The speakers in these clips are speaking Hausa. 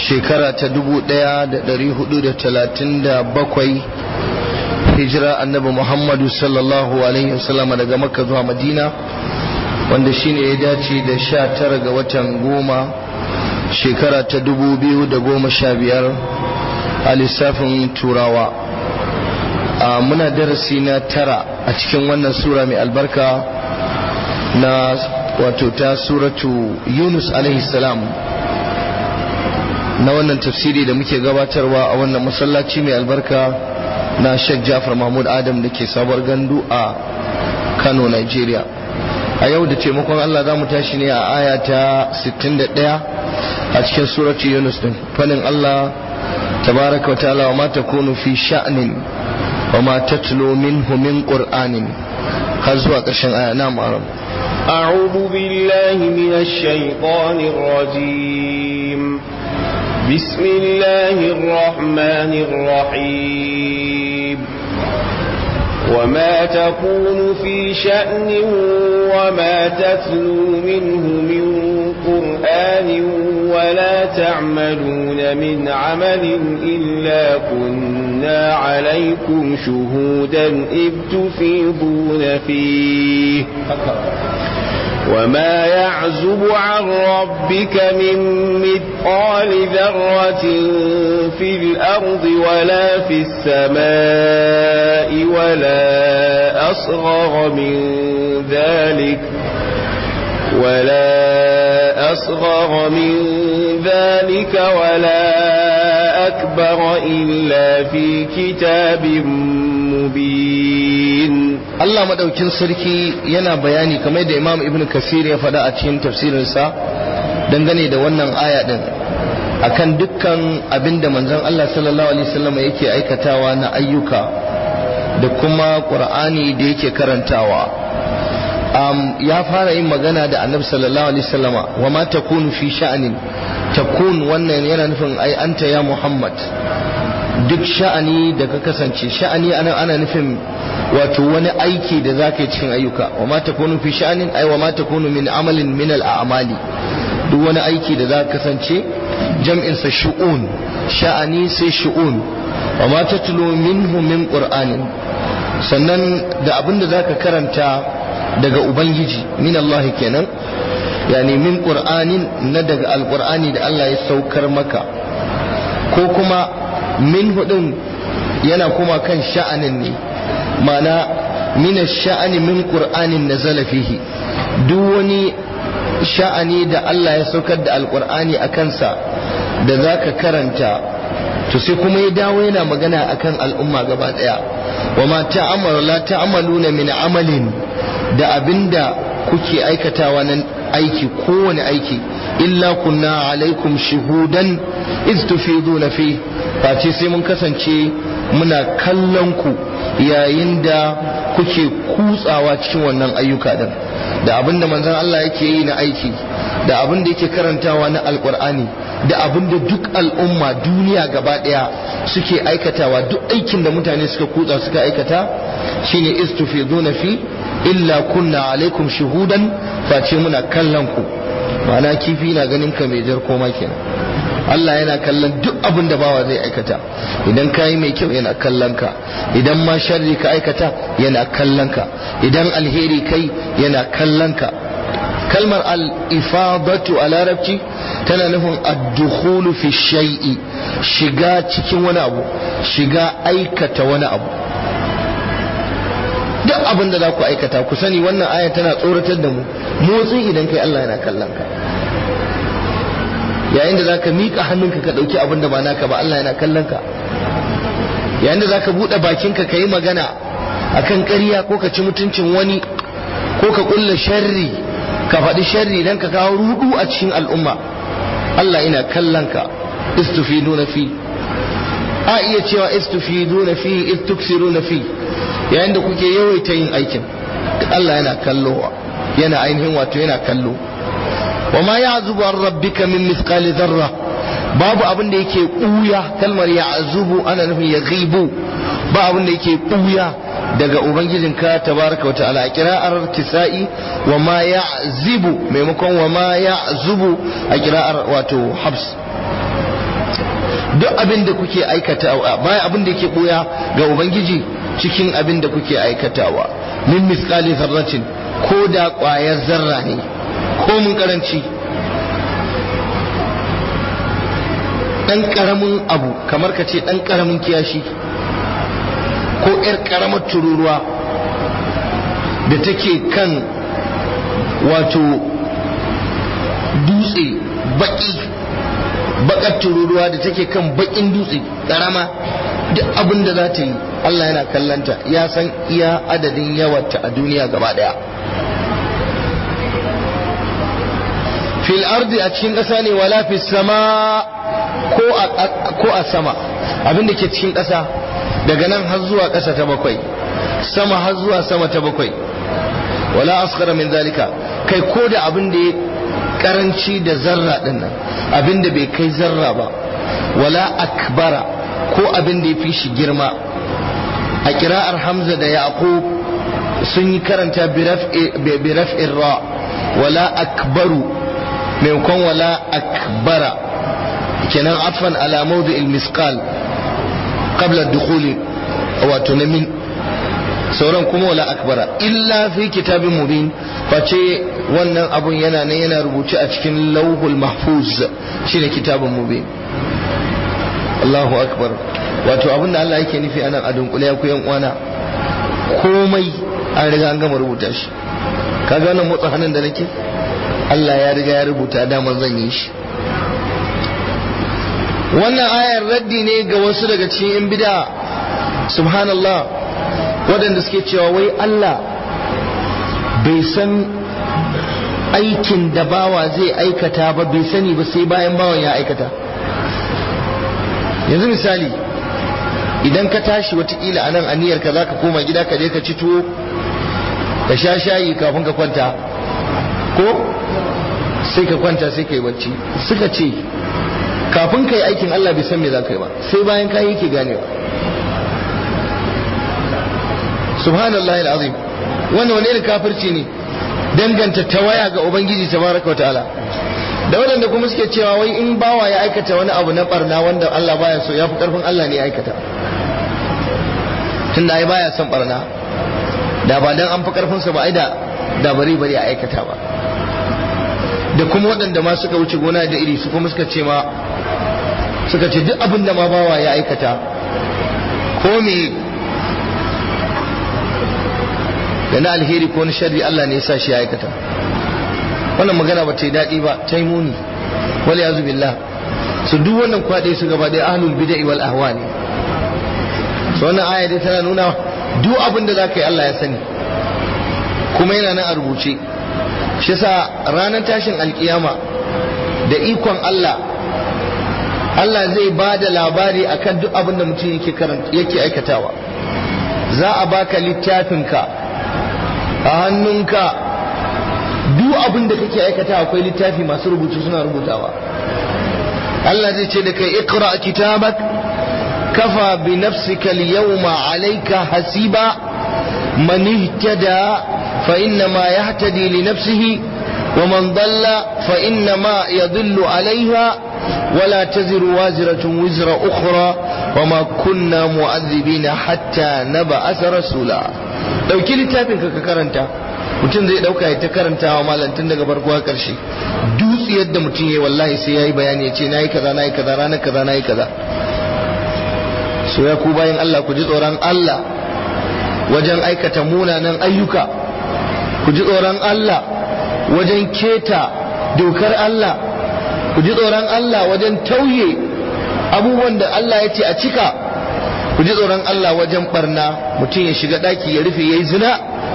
shekara ta 1437 hijira annabi muhammadu sallallahu alaihi wasallam daga makka zuwa madina wanda shine ya dace da sha tara ga watan goma shekara ta 2015 a lissafin turawa muna darasi na tara a cikin wannan sura mai albarka na wato ta suratu yunus alaihi salam na wannan tafsiri da muke gabatarwa a wannan masallaci mai albarka na Sheikh Jafar Mahmud Adam da ke sabuwar gandu a Kano, Nigeria. A yau da taimakon Allah za mu tashi ne a aya ta 61 a cikin suratu Yunus din. Fanin Allah tabaraka wa ta'ala wa ma takunu fi sha'nin wa ma tatlu minhu min qur'anin har zuwa ƙarshen aya na ma'aram. أعوذ بالله من الشيطان الرجيم بسم الله الرحمن الرحيم وما تكون في شأن وما تتلو منه من قرآن ولا تعملون من عمل إلا كنا عليكم شهودا إذ تفيضون فيه وما يعزب عن ربك من مثقال ذرة في الأرض ولا في السماء ولا أصغر من ذلك ولا أصغر من ذلك ولا أكبر إلا في كتاب مبين Allah madaukin sarki yana bayani kamar da Imam Ibn Kasir ya faɗa a cikin tafsirinsa dangane da wannan aya din akan dukkan abinda manzon Allah sallallahu alaihi wasallam yake aikatawa na ayyuka da kuma Qur'ani da yake karantawa um, ya fara yin magana da Annabi sallallahu alaihi wasallama wa ma takunu fi sha'anin takun wannan yana nufin ai anta ya Muhammad duk sha'ani da ka kasance sha'ani ana ana nufin wato wani aiki da za ka yi cikin ayyuka wa ma takunu fi sha'anin ai wa ma takunu min amalin min al'amali duk wani aiki da za ka kasance jam'in sa shu'un sha'ani sai shu'un wa ma tatlu minhu min qur'anin sannan da abin da zaka karanta daga ubangiji min Allah kenan yani min qur'anin na daga alqur'ani da Allah ya saukar maka ko kuma min hudun yana kuma kan sha'anin ne mana min sha'ani min qur'anin nazala fihi duk wani sha'ani da Allah ya saukar da alqur'ani a kansa da zaka karanta to sai kuma ya dawo yana magana akan al'umma gaba daya wa ma ta'amalu la ta'maluna min amalin da abinda kuke aikatawa nan aiki kowane aiki illa kunna alaikum shuhudan iz tufiduna fi face sai mun kasance muna kallon ku yayin da kuke kutsawa cikin wannan ayyuka din da abin da manzon Allah yake yi na aiki da abin da yake karantawa na alkur'ani da abin da duk al'umma duniya gaba daya suke aikatawa duk aikin da mutane suka kutsa suka aikata shine istufiduna fi illa kunna alaikum shuhudan face muna kallon ku ma'ana kifi na ganin ka mai jar koma kenan Allah yana kallon duk abin da bawa zai aikata idan ka yi mai kyau yana kallon ka idan ma sharri ka aikata yana kallon ka idan alheri kai yana kallon ka kalmar al-ifadatu a larabci tana nufin ad-dukhulu fi shay'i shiga cikin wani abu shiga aikata wani abu duk abin da za ku aikata ku sani wannan aya tana tsoratar da mu motsi idan kai Allah yana kallon ka yayin da zaka miƙa hannunka ka ɗauki abin da ba naka ba Allah yana kallon ka yayin da zaka buɗe bakinka ka yi magana akan ƙarya ko ka ci mutuncin wani ko ka ƙulla sharri ka faɗi sharri dan ka kawo rudu a cikin al'umma Allah ina kallon ka istufiduna fi a iya cewa istufiduna fi istuksiruna fi yayin da kuke yawaita yin aikin Allah yana kallo yana ainihin wato yana kallo wa ma ya'zubu an rabbika min mithqali dharra babu abin da yake ɓuya kalmar ya'zubu ana nufin ya ghibu ba abin da yake ɓuya daga ubangijinka tabaraka wa ta'ala a kira'ar kisa'i wa ma ya'zibu maimakon wa ma ya'zubu a kira'ar wato habs duk abin da kuke aikatawa baya abin da yake boya ga ubangiji cikin abin da kuke aikatawa min misqali zarratin ko da ƙwayar zarra ne ko mun karanci dan karamin abu kamar ka ce dan karamin kiyashi ko yar karamar tururuwa da take kan wato dutse baki bakar tururuwa da take kan bakin dutse karama duk abin da za ta yi Allah yana kallanta ya san iya adadin yawarta a duniya gaba daya fil ardi a cikin ƙasa ne wala fi sama ko a sama abin da ke cikin ƙasa daga nan har zuwa ƙasa ta bakwai sama har zuwa sama ta bakwai wala asghara min zalika kai ko da abin da ya karanci da zarra din nan abin da bai kai zarra ba wala akbara ko abin da ya fi shi girma a kira'ar hamza da yaqub sun yi karanta bi raf'in ra wala akbaru maimakon wala akbara kenan afan ala mawdi'il misqal qabla dukhuli wato na min sauran kuma wala akbara illa fi kitabin mubin face wannan abun yana nan yana rubuce a cikin lauhul mahfuz shine kitabun mubin Allahu akbar wato abin da Allah yake nufi anan a dunkule ya ku yan uwana komai an riga an gama rubuta shi kaga wannan motsa hannun da nake Allah ya riga ya rubuta daman zan yi shi wannan ayar raddi ne ga wasu daga cikin yan bid'a subhanallah waɗanda suke cewa wai Allah bai san aikin da bawa zai aikata ba bai sani ba sai bayan bawan ya aikata yanzu misali idan ka tashi watakila a nan aniyarka za ka koma gida ka je ka ci tuwo ka sha shayi kafin ka kwanta ko sai ka kwanta sai ka yi bacci suka ce kafin ka yi aikin Allah bai san me za ka yi ba sai bayan ka yi ke ganewa subhanallah al'azim wannan wani irin kafirci ne danganta tawaya ga ubangiji tabaraka wa ta'ala da waɗanda kuma suke cewa wai in bawa ya aikata wani abu na barna wanda Allah baya so ya fi karfin Allah ne ya aikata tunda ai baya son barna da ba dan an fi karfin sa ba ai da da bari bari a aikata ba da kuma waɗanda ma suka wuce gona da iri su kuma suka ce ma suka ce duk abin da ma bawa ya aikata ko me da na alheri ko na sharri Allah ne ya sa shi ya aikata wannan magana ba ta yi daɗi ba ta yi muni wal yazu billah su duk wannan kwaɗe su gaba ɗaya ahlul bid'a wal ahwa ne so wannan aya dai tana nuna duk abin da zaka yi Allah ya sani kuma yana nan a rubuce shi yasa ranar tashin alkiyama da ikon Allah Allah zai ba da labari akan duk abin da mutum yake yake aikatawa za a baka littafinka a hannunka duk abin da kake aikata akwai littafi masu rubutu suna rubutawa Allah zai ce da kai iqra kitabak kafa bi nafsika al-yawma alayka hasiba man ihtada fa inna ma yahtadi li nafsihi wa man dalla fa inna ma yadhillu alayha ولا تزر وازرة وزر أخرى وما كنا معذبين حتى نبعث رسولا لو كل تابين كرنتا mutum zai dauka ya ta karanta wa malam tun daga farko har karshe dutse yadda mutum yayi wallahi sai yayi bayani ya ce nayi kaza nayi kaza ranar kaza nayi kaza so ya ku bayan Allah ku ji tsoron Allah wajen aikata munanan ayyuka ku ji tsoron Allah wajen keta dokar Allah ku ji tsoron Allah wajen tauye abubuwan da Allah ya ce a cika ku ji tsoron Allah wajen barna mutum ya shiga daki ya rufe yayi zina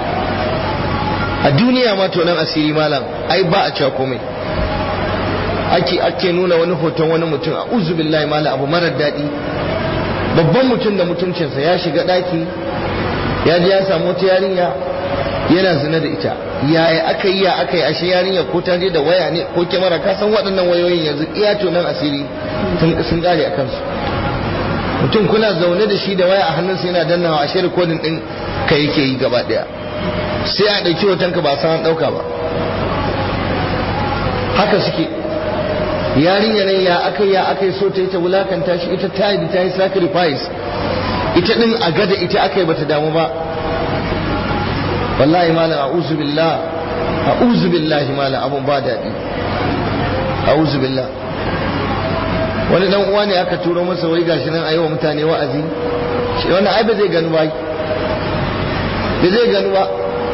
a duniya ma to nan asiri malam ai ba a cewa komai ake ake nuna wani hoton wani mutum a uzu billahi malam abu marar daɗi babban mutum da mutuncinsa ya shiga ɗaki ya je ya samu wata yarinya yana zina da ita yaya aka yi ya aka yi ashe yarinya ko ta je da waya ne ko kyamara ka san waɗannan wayoyin yanzu iya to nan asiri sun ƙare a kansu mutum kuna zaune da shi da waya a hannunsa yana dannawa ashe rikodin ɗin ka yake yi gaba ɗaya sai a ɗauki hotonka ba san ɗauka ba haka suke yarinya ne ya aka ya aka yi so ta yi ta wulakanta shi ita ta yi ta yi sacrifice ita din a gada ita aka yi bata damu ba wallahi malam a'udhu billah a'udhu billahi malam abun ba daɗi a'udhu billah wani dan uwa ne aka turo masa wai gashi nan ayi wa mutane wa'azi shi wannan ai ba zai gani ba ba zai gani ba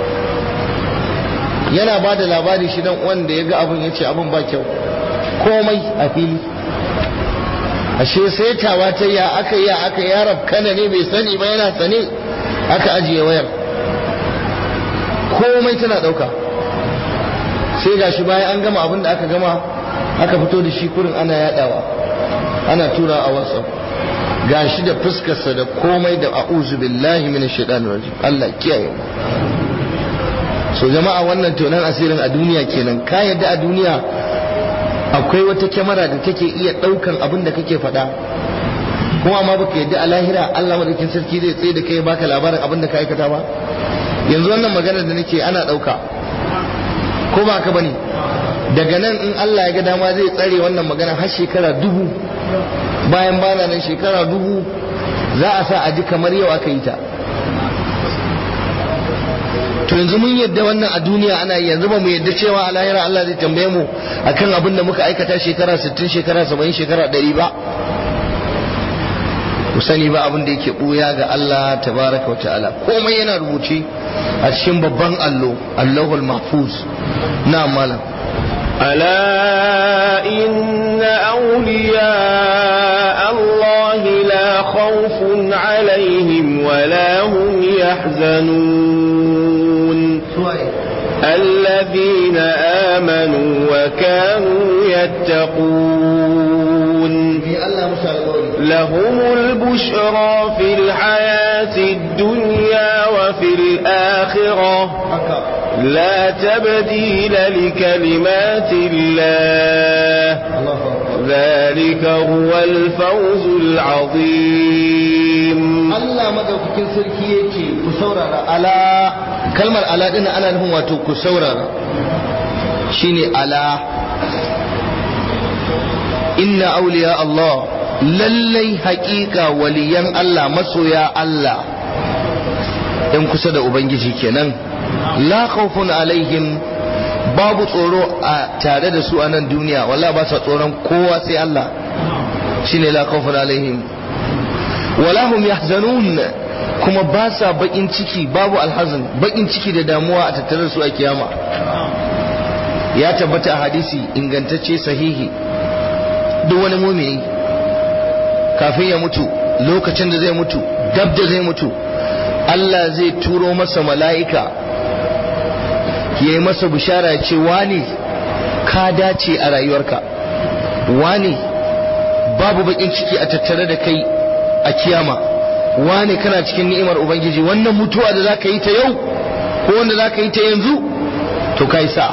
yana ba da labari shi dan uwan da ya ga abun ya ce abun ba kyau komai a fili ashe sai tawa ta ya aka ya aka ya kana ne bai sani ba yana sane aka ajiye wayar komai tana dauka sai gashi bayan an gama abin da aka gama aka fito da shi kurin ana yadawa ana tura a whatsapp gashi da fuskarsa da komai da a'udhu billahi minash shaitanir rajim Allah kiyaye so jama'a wannan tonan asirin a duniya kenan ka yadda a duniya akwai wata kyamara da take iya daukan abin da kake faɗa kuma amma baka yadda a lahira Allah madaukin sarki zai tsaye da kai baka labarin abin da ka aikata ba yanzu wannan magana da nake ana dauka ko ba ka bane daga nan in Allah ya ga dama zai tsare wannan magana har shekara dubu bayan bana nan shekara dubu za a sa a ji kamar yau aka yi ta to yanzu mun yadda wannan a duniya ana yi yanzu ba mu yadda cewa a lahira Allah zai tambaye mu akan abin da muka aikata shekara 60 shekara 70 shekara 100 ba ku sani ba abin da yake buya ga Allah tabaraka wa ta'ala komai yana rubuce a cikin babban allo Allahul Mahfuz na malam ألا إن أولياء الله لا خوف عليهم ولا هم يحزنون الذين آمنوا وكانوا يتقون لهم البشرى في الحياة الدنيا وفي الآخرة لا تبديل لكلمات الله ذلك هو الفوز العظيم Allah madaukakin sarki yake ku saurara ala kalmar ala din ana nufin wato ku saurara shine ala inna awliya Allah lallai haƙiƙa waliyan Allah masoya Allah in kusa da ubangiji kenan la khawfun alaihim babu tsoro a tare da su a nan duniya wallahi ba sa tsoron kowa sai Allah shine la khawfun alaihim wala hum yahzanun kuma ba sa bakin ciki babu alhazan bakin ciki da damuwa a tattare su a kiyama ya tabbata a hadisi ingantacce sahihi duk wani mumini kafin ya mutu lokacin da zai mutu dab da zai mutu Allah zai turo masa mala'ika ya yi masa bishara ya ce wani ka dace a rayuwarka wani babu bakin ciki a tattare da kai a kiyama wane kana cikin ni'imar ubangiji wannan mutuwa da zaka yi ta yau ko wanda zaka yi ta yanzu to kai sa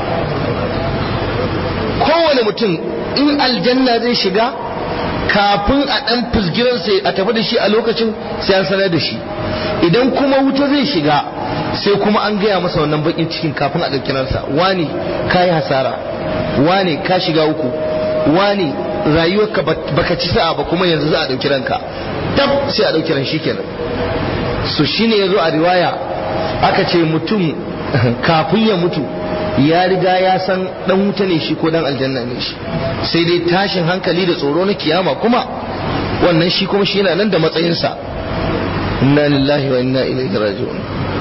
kowane mutum in aljanna zai shiga kafin a dan fusgiransa a tafi da shi a lokacin sai an sanar da shi idan kuma wuta zai shiga sai kuma an gaya masa wannan bakin cikin kafin a ɗauki ransa wani ka yi hasara wani ka shiga uku wani rayuwarka baka ci sa'a ba kuma yanzu za a ɗauki ranka tab sai a ɗauki ran shi kenan so shine yazo a riwaya aka ce mutum kafin ya mutu ya riga ya san dan wuta ne shi ko dan aljanna ne shi sai dai tashin hankali da tsoro na kiyama kuma wannan shi kuma shi yana nan da matsayinsa inna lillahi wa inna ilaihi raji'un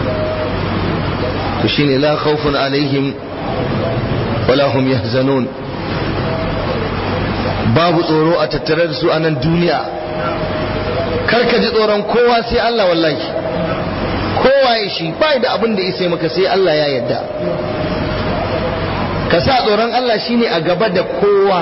to shine la khawfun alaihim wala hum yahzanun babu tsoro a tattare da su a nan duniya karka ji tsoron kowa sai Allah wallahi kowa ya shi bai da abin da isa maka sai Allah ya yarda ka sa tsoron Allah shine a gaba da kowa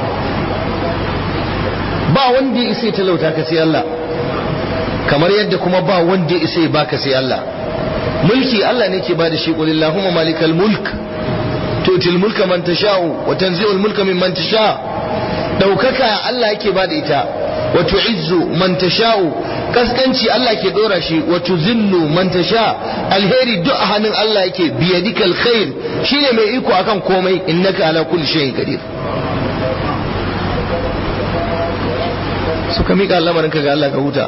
ba wanda ya isa talauta ka sai Allah kamar yadda kuma ba wanda ya isa ya baka sai Allah mulki Allah ne ke bada shi qul illahumma malikal mulk tutil mulka man tasha'u wa tanzi'ul mulka mimman tasha' daukaka Allah yake bada ita wa tu'izzu man tasha'u kaskanci Allah ke dora shi wa tuzillu man tasha alheri duk a hannun Allah yake biyadikal khair shine mai iko akan komai innaka ala kulli shay'in qadir suka miƙa lamarin ka ga Allah ka huta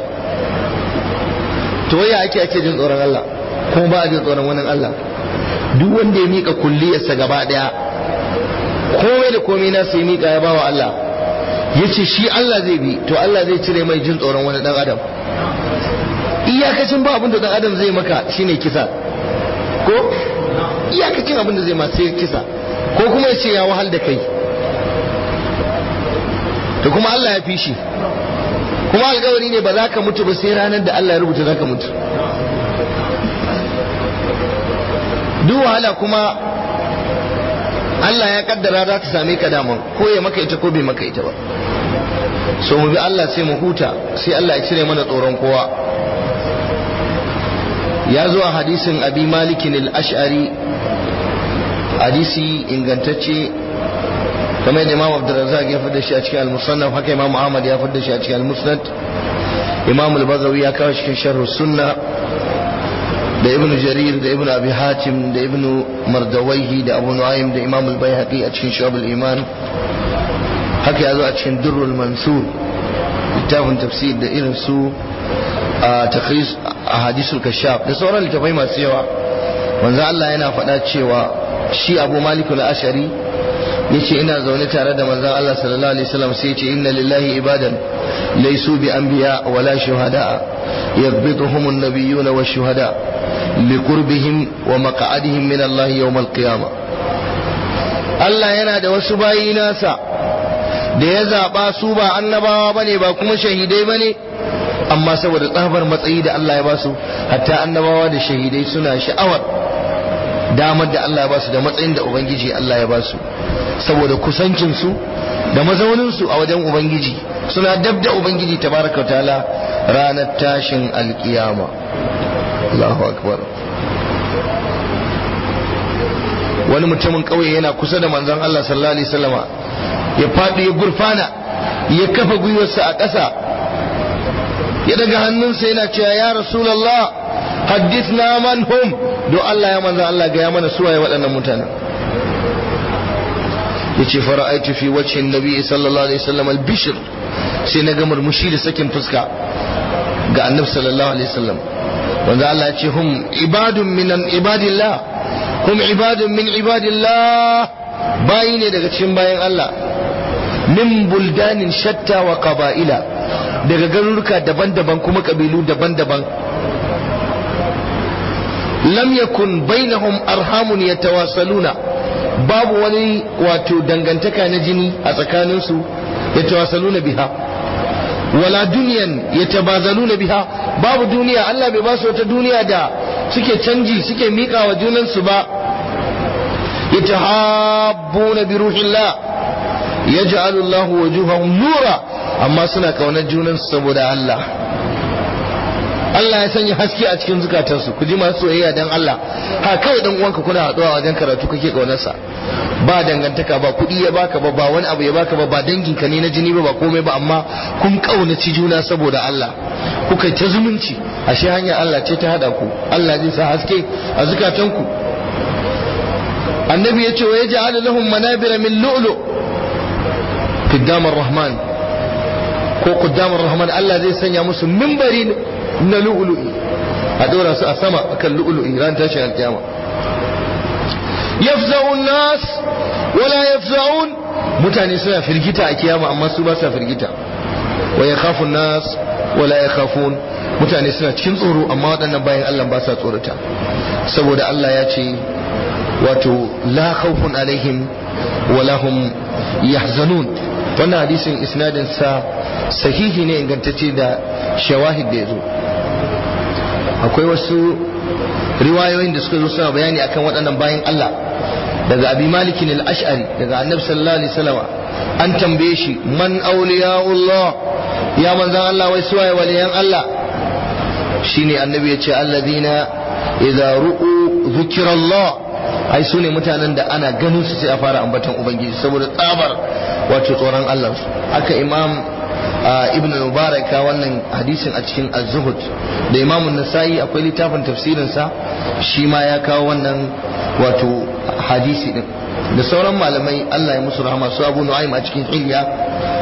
to waya ake ake jin tsoron Allah ko ba a jin tsoron wani Allah duk wanda ya miƙa kulliyarsa gaba ɗaya komai da komai na sai miƙa ya bawa Allah ya ce shi Allah zai bi to Allah zai cire mai jin tsoron wani ɗan adam iyakacin ba abin da ɗan adam zai maka shine kisa ko iyakacin abin da zai ma sai kisa ko kuma ya ce ya wahal da kai to kuma Allah ya fi shi kuma alkawari ne ba za ka mutu ba sai ranar da Allah ya rubuta za ka mutu duk wahala kuma Allah ya kaddara za ta same ka daman ko ya maka ita ko bai maka ita ba so mu bi Allah sai mu huta sai Allah ya cire mana tsoron kowa ya zo a hadisin abi malikin al-ash'ari hadisi ingantacce kamar yadda imam abdurrazzaq ya fada shi a cikin al-musannaf haka imam ahmad ya fada shi a cikin al-musnad imam al-bazawi ya kawo cikin sharh sunna da ibn jarir da ibn abi hatim da ibn mardawaihi da abu nu'aym da imam al-baihaqi a cikin shu'ab al-iman haka ya zo a cikin durrul mansur littafin tafsir da irin su a takhris ahadisul kashaf da sauran littafai masu yawa manzo Allah yana faɗa cewa shi abu malik al-ashari yace ina zaune tare da manzon Allah sallallahu alaihi wasallam sai yace inna lillahi ibadan laysu bi anbiya wala shuhada yaghbituhum an-nabiyyuna wash-shuhada liqurbihim wa maq'adihim min Allah yawm al-qiyamah Allah yana da wasu bayi nasa da ya zaba su ba annabawa bane ba kuma shahidai bane amma saboda tsabar matsayi da Allah ya basu hatta annabawa da shahidai suna sha'awar damar da Allah ya basu da matsayin da Ubangiji Allah ya basu saboda kusancinsu da mazauninsu a wajen Ubangiji suna dab da Ubangiji tabaraka wa ta'ala ranar tashin alkiyama Allahu akbar wani mutumin kauye yana kusa da manzon Allah sallallahu alaihi wasallama ya faɗi ya gurfana ya kafa gwiwarsa a ƙasa ya daga hannunsa yana cewa ya rasulallah haddithna man hum don Allah ya manzan Allah ga ya mana suwaye waɗannan mutanen yace fara'aitu fi wajhi nabi sallallahu alaihi wasallam al-bishr sai na ga murmushi da sakin fuska ga annabi sallallahu alaihi wasallam wanda Allah ya ce hum ibadun min ibadillah hum ibadun min ibadillah bayi ne daga cikin bayan Allah min buldanin shatta wa qaba'ila daga garuruka daban-daban kuma kabilu daban-daban lam yakun bainahum arhamun yatawasaluna babu wani wato dangantaka na jini a tsakaninsu yatawasaluna biha wala duniyan yatabazaluna biha babu duniya Allah bai ba su wata duniya da suke canji suke miƙa wa junansu ba yatahabbuna bi ruhillah yaj'alu Allahu wujuhahum nura amma suna kaunar junansu saboda Allah Allah ya sanya haske a cikin zukatansu ku ji masu soyayya dan Allah ha kawai dan uwanka kuna haɗuwa wajen karatu kake kaunarsa ba dangantaka ba kuɗi ya baka ba ba wani abu ya baka ba ba danginka ne na jini ba ba komai ba amma kun kaunaci juna saboda Allah kuka ta zumunci ashe hanya Allah ce ta hada ku Allah zai sa haske a zukatanku annabi ya ce wa yaj'alu lahum manabira min lu'lu qaddamar rahman ko qaddamar rahman Allah zai sanya musu mimbari na lu'lu'i a dora su a sama akan lu'lu'i ran tashin alkiyama yafza'un nas wala yafza'un mutane suna firgita a kiyama amma su ba sa firgita wa yakhafu nas wala yakhafun mutane suna cikin tsoro amma waɗannan bayan Allah ba sa tsorata saboda Allah ya ce wato la khawfun alaihim wala hum yahzanun wannan hadisin isnadin sa sahihi ne ingantacce da shawahid da yazo akwai wasu riwayoyin da suka zo suna bayani akan waɗannan bayan Allah daga abi malikin al-ash'ari daga annabi sallallahu alaihi wasallam an tambaye shi man awliyaullah ya manzan Allah wai suwaye waliyan Allah shine annabi ya ce alladhina idza ru'u dhikrallah ai su ne mutanen da ana ganin su sai a fara ambaton ubangiji saboda tsabar wato tsoron Allah haka imam ibn mubarak wannan hadisin a cikin az-zuhud da imam an-nasa'i akwai littafin tafsirin sa shi ma ya kawo wannan wato hadisi din da sauran malamai Allah ya musu rahama su Abu Nu'aym a cikin Hilya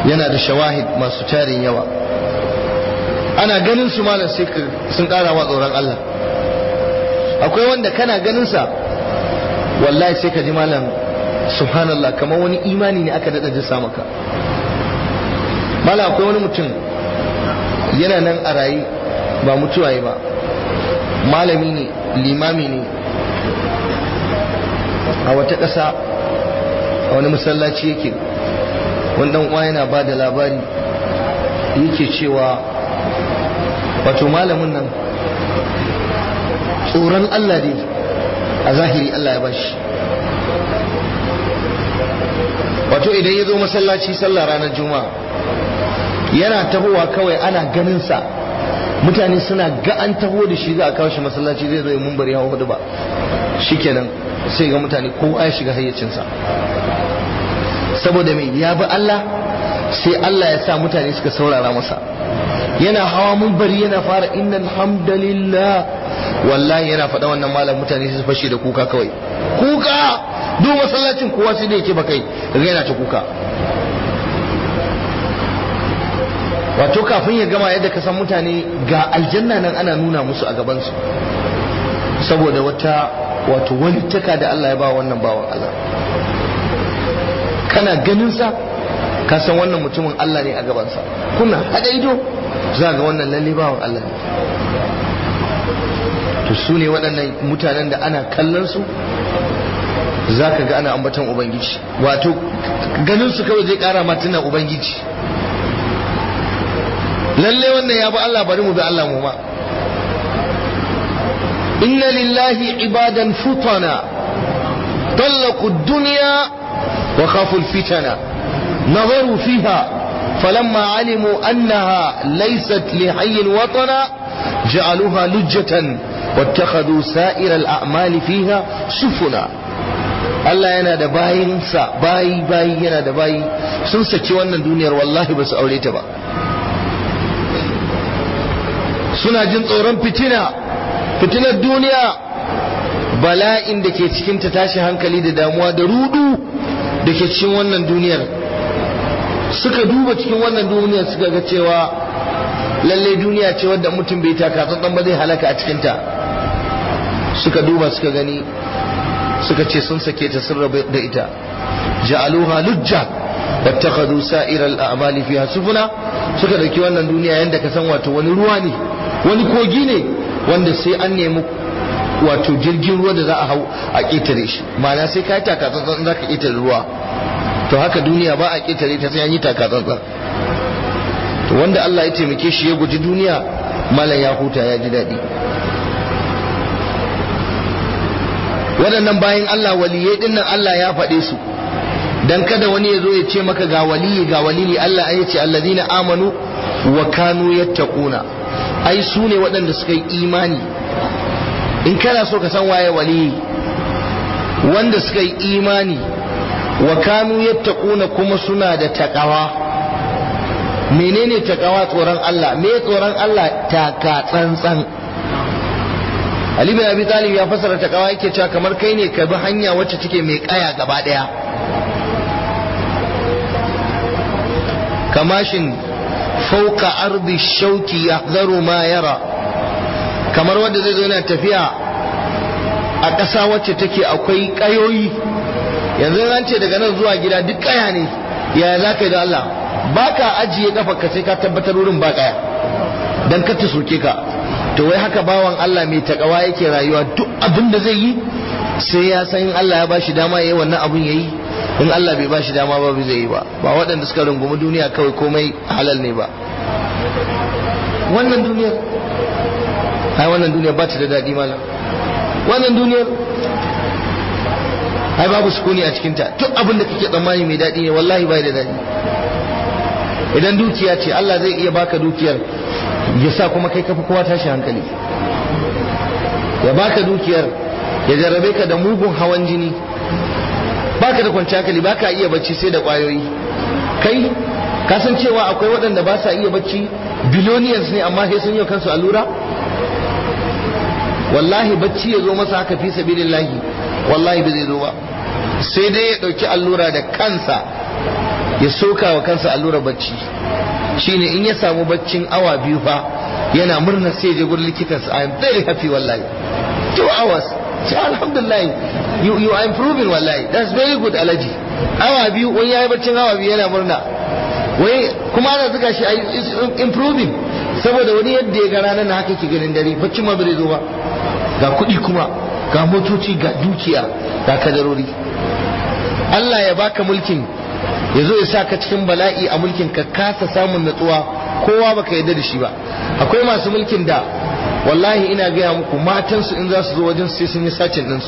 yana da shawahid masu tarin yawa ana ganin su malam sai sun ƙara wa tsoron Allah akwai wanda kana ganin sa wallahi sai ka ji malam subhanallah kamar wani imani ne aka daɗa jisa maka malam akwai wani mutum yana nan a raye ba mutuwa ba malami ne limami ne a wata ƙasa a wani masallaci yake wani uwa yana ba da labari yake cewa wato malamin nan tsoron Allah ne a zahiri Allah ya bashi wato idan ya zo masallaci sallah ranar juma'a yana tahowa kawai ana ganinsa mutane suna ga an taho da shi za a kawo shi masallaci zai zo ya mun bari hawa hudu ba shikenan sai ga mutane kowa ya shiga hayyacinsa saboda mai ya bi Allah sai Allah ya sa mutane suka saurara masa yana hawa mun bari yana fara innal hamdalillah wallahi yana faɗa wannan malam mutane su fashe da kuka kawai kuka duk masallacin kowa sai da yake bakai daga yana ta kuka wato kafin ya gama yadda ka san mutane ga aljanna nan ana nuna musu a gabansu saboda wata wato walittaka da Allah ya ba wannan bawan Allah kana ganin sa ka san wannan mutumin Allah ne a gabansa kuna hada ido za ga wannan lalle bawan Allah ne to su ne waɗannan mutanen da ana kallon su za ka ga ana ambaton ubangiji wato ganin su kawai zai ƙara ma tunan ubangiji lalle wannan ya bi Allah bari mu bi Allah mu ma inna lillahi ibadan futana طلقوا الدنيا وخافوا الفتنة نظروا فيها فلما علموا أنها ليست لحي وطنا جعلوها لجة واتخذوا سائر الأعمال فيها سفنا Allah yana da bayinsa bayi bayi yana da bayi sun saki wannan duniyar wallahi ba su aure ta ba suna jin tsoron fitina fitinar duniya bala'in da ke cikin ta tashi hankali da damuwa da rudu da ke cikin wannan duniyar suka duba cikin wannan duniyar suka ga cewa lalle duniya ce wadda mutum bai taka tsantsan ba zai halaka a cikinta suka duba suka gani suka ce sun sake ta sun rabu da ita ja'aluha lujja wattakhadhu sa'ira al-a'mali fiha sufuna suka dauki wannan duniya yanda ka san wato wani ruwa ne wani kogi ne wanda sai an nemi wato jirgin ruwa da za a hau a ƙetare shi ma'ana sai ka yi takatsantsan za ka ƙetare ruwa to haka duniya ba a ƙetare ta sai an yi takatsantsan to wanda Allah ya taimake shi ya guji duniya malam ya huta ya ji daɗi waɗannan bayan Allah waliyai ɗin nan Allah ya faɗe su dan kada wani ya zo ya ce maka ga waliyi ga waliyi Allah ya ce alladina amanu wa kanu yattaquna ai su ne waɗanda suka yi imani in kana so ka san waye waliyi wanda suka yi imani wa kanu yattaquna kuma suna da takawa menene takawa tsoron Allah me tsoron Allah taka tsantsan Ali bin Abi Talib ya fasara takawa yake cewa kamar kai ne ka bi hanya wacce take mai kaya gaba daya kamashin fauka ardi shauki yahzaru ma yara kamar wanda zai zo yana tafiya a ƙasa wacce take akwai ƙayoyi yanzu an ce daga nan zuwa gida duk ƙaya ne ya za ka yi da Allah ba ka ajiye ƙafa ka sai ka tabbatar wurin ba ƙaya don ka ta soke ka to wai haka bawan Allah mai takawa yake rayuwa duk abin da zai yi sai ya san in Allah ya bashi dama ya yi wannan abin ya yi in Allah bai bashi dama ba zai yi ba ba waɗanda suka rungumi duniya kawai komai halal ne ba wannan duniyar ai wannan duniyar ba ta da daɗi malam wannan duniyar ai babu sukuni a cikinta duk abin da kake tsammani mai daɗi ne wallahi bai da daɗi idan dukiya ce Allah zai iya baka dukiyar ya sa kuma kai kafi kowa tashi hankali ya baka dukiyar ya jarrabe ka da mugun hawan jini baka da kwanciyar hankali baka iya bacci sai da kwayoyi kai ka san cewa akwai waɗanda ba sa iya bacci biloniyans ne amma sai sun yi kansu allura wallahi bacci ya zo masa haka fi sabilillahi wallahi ba zai zo ba sai dai ya ɗauki allura da kansa ya soka wa kansa allura bacci shine in ya samu baccin awa biyu fa yana murna sai ya je gurin likitansa I am very happy wallahi two hours sai alhamdulillah you, you are improving wallahi that's very good alaji awa biyu wani yayi baccin awa biyu yana murna wai kuma ana zuga shi is improving saboda wani yadda ya ga ranar na haka ke ganin dare baccin ma bai zo ba ga kuɗi kuma ga motoci ga dukiya ga kadarori Allah ya baka mulkin ya zo ya sa ka cikin bala'i a mulkin ka kasa samun natsuwa kowa baka yarda da shi ba akwai masu mulkin da wallahi ina gaya muku matansu in za su zo wajen sai sun yi sacin ɗinsu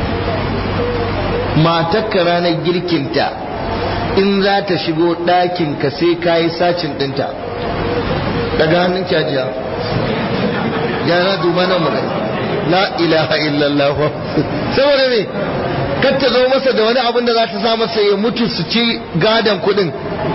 matakka ranar girkinta in za ta shigo ɗakin ka sai ka yi sacin ɗinta daga hannun kyajiya yana duba nan mu la ilaha illallah saboda ne kar ta zo masa da wani abin da za ta sa masa ya mutu su ci gadon kuɗin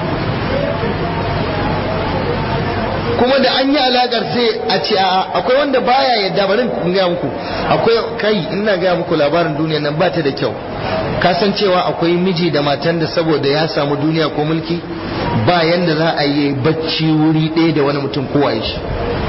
kuma da an yi alakar sai a ce a akwai wanda baya yadda bari in gaya muku akwai kai ina gaya muku labarin duniya nan ba ta da kyau kasancewa akwai miji da matan da saboda ya samu duniya ko mulki ba yanda za a yi bacci wuri ɗaya da wani mutum ko a shi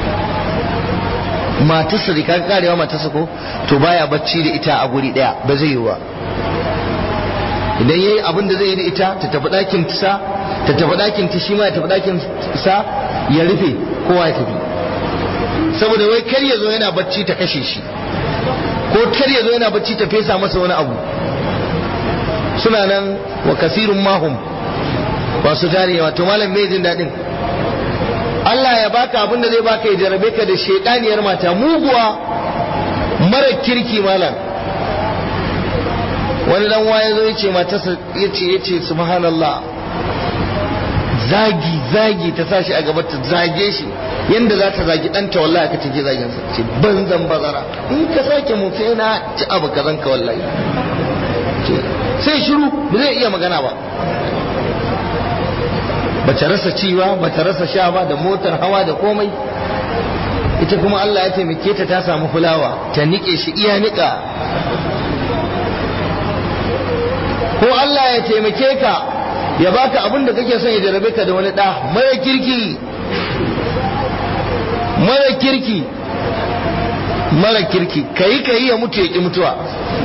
matarsa da kan karewa matarsa ko to baya bacci da ita a guri ɗaya ba zai yi ba idan yayi abin da zai yi da ita ta tafi ɗakin sa ta tafi ɗakin ta shi ma ya tafi ɗakin sa ya rufe kowa ya tafi saboda wai kar ya zo yana bacci ta kashe shi ko kar ya zo yana bacci ta fesa masa wani abu suna nan wa kasirun mahum ba su tare wato malam mai jin daɗin Allah ya baka abin da zai baka ya jarabe ka da shaidaniyar mata muguwa mara kirki malam wani dan waye zo yace matarsa yace yace subhanallah zagi zagi ta sashi a gaba ta zage shi yanda za ta zagi ɗanta wallahi ka take zagin sa ce banzan bazara in ka sake mu sai na ci abu kazan ka wallahi sai shiru ba zai iya magana ba bata rasa ci ba bata rasa sha ba da motar hawa da komai ita kuma Allah ya taimake ta ta samu fulawa ta nike shi iya nika ko Allah ya taimake ka ya baka abin da kake son ya jarabe ka da wani ɗa mara kirki mara kirki mara kirki kayi kayi ya mutu ya ki mutuwa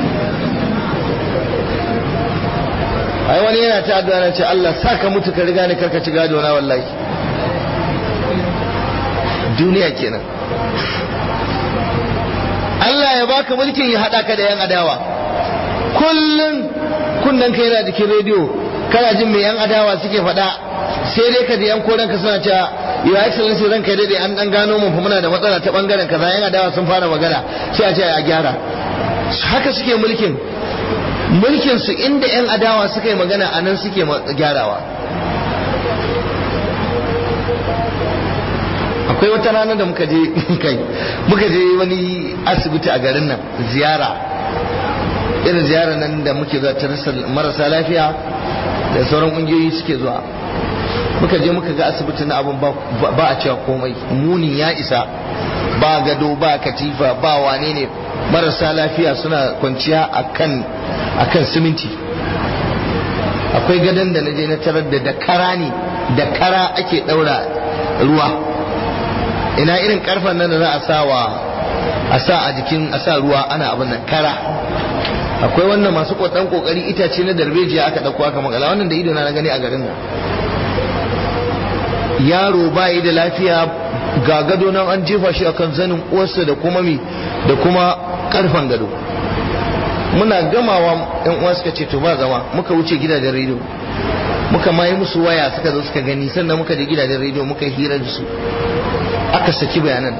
ai wani yana ta addu'a na ce Allah sa ka mutu ka riga ni karka ci gado na wallahi duniya kenan Allah ya baka mulkin ya hada ka da yan adawa kullun kunnan kai yana jikin rediyo kana jin me yan adawa suke faɗa sai dai ka ji yan koren ka suna cewa ya excellency ran kai dai an dan gano mu muna da matsala ta bangaren kaza yan adawa sun fara magana sai a ce a gyara haka suke mulkin mulkin su inda yan adawa suka yi magana a nan suke gyarawa akwai wata rana da muka je kai muka je wani asibiti a garin nan ziyara irin ziyara nan da muke zuwa ta marasa lafiya da sauran ƙungiyoyi suke zuwa muka je muka ga asibiti na abin ba a cewa komai muni ya isa ba gado ba katifa ba wane ne marasa lafiya suna kwanciya akan akan siminti akwai gadon da na je na tarar da da kara ne da kara ake ɗaura ruwa ina irin karfan nan da za a sa wa a sa a jikin a sa ruwa ana abin nan kara akwai wannan masu kwatan kokari itace na darbejiya aka dauko aka makala wannan da ido na gani a garin nan yaro bayi da lafiya ga gado nan an jefa shi akan zanin uwarsa da kuma mi da kuma karfan gado muna gamawa yan uwa suka ce to ba zama muka wuce gidajen rediyo muka mai musu waya suka zo suka gani sannan muka je gidajen rediyo muka hira da su aka saki bayanan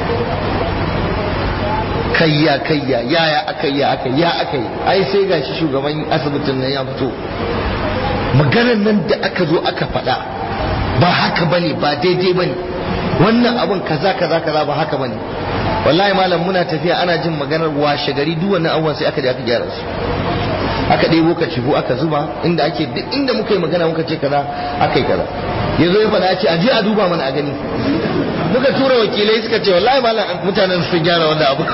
kayya kayya yaya aka ya aka ya aka yi ai sai gashi shugaban asibitin nan ya fito maganar nan da aka zo aka faɗa ba haka bane ba daidai bane wannan abun kaza kaza kaza ba haka bane wallahi malam muna tafiya ana jin maganar washe gari duk wannan abubuwan sai aka je aka gyara su aka ɗebo ka cifu aka zuba inda ake duk inda muka yi magana muka ce kaza aka yi kaza ya zo ya faɗa ya ce a je a duba mana a gani muka tura wakilai suka ce wallahi malam mutanen sun gyara wannan abu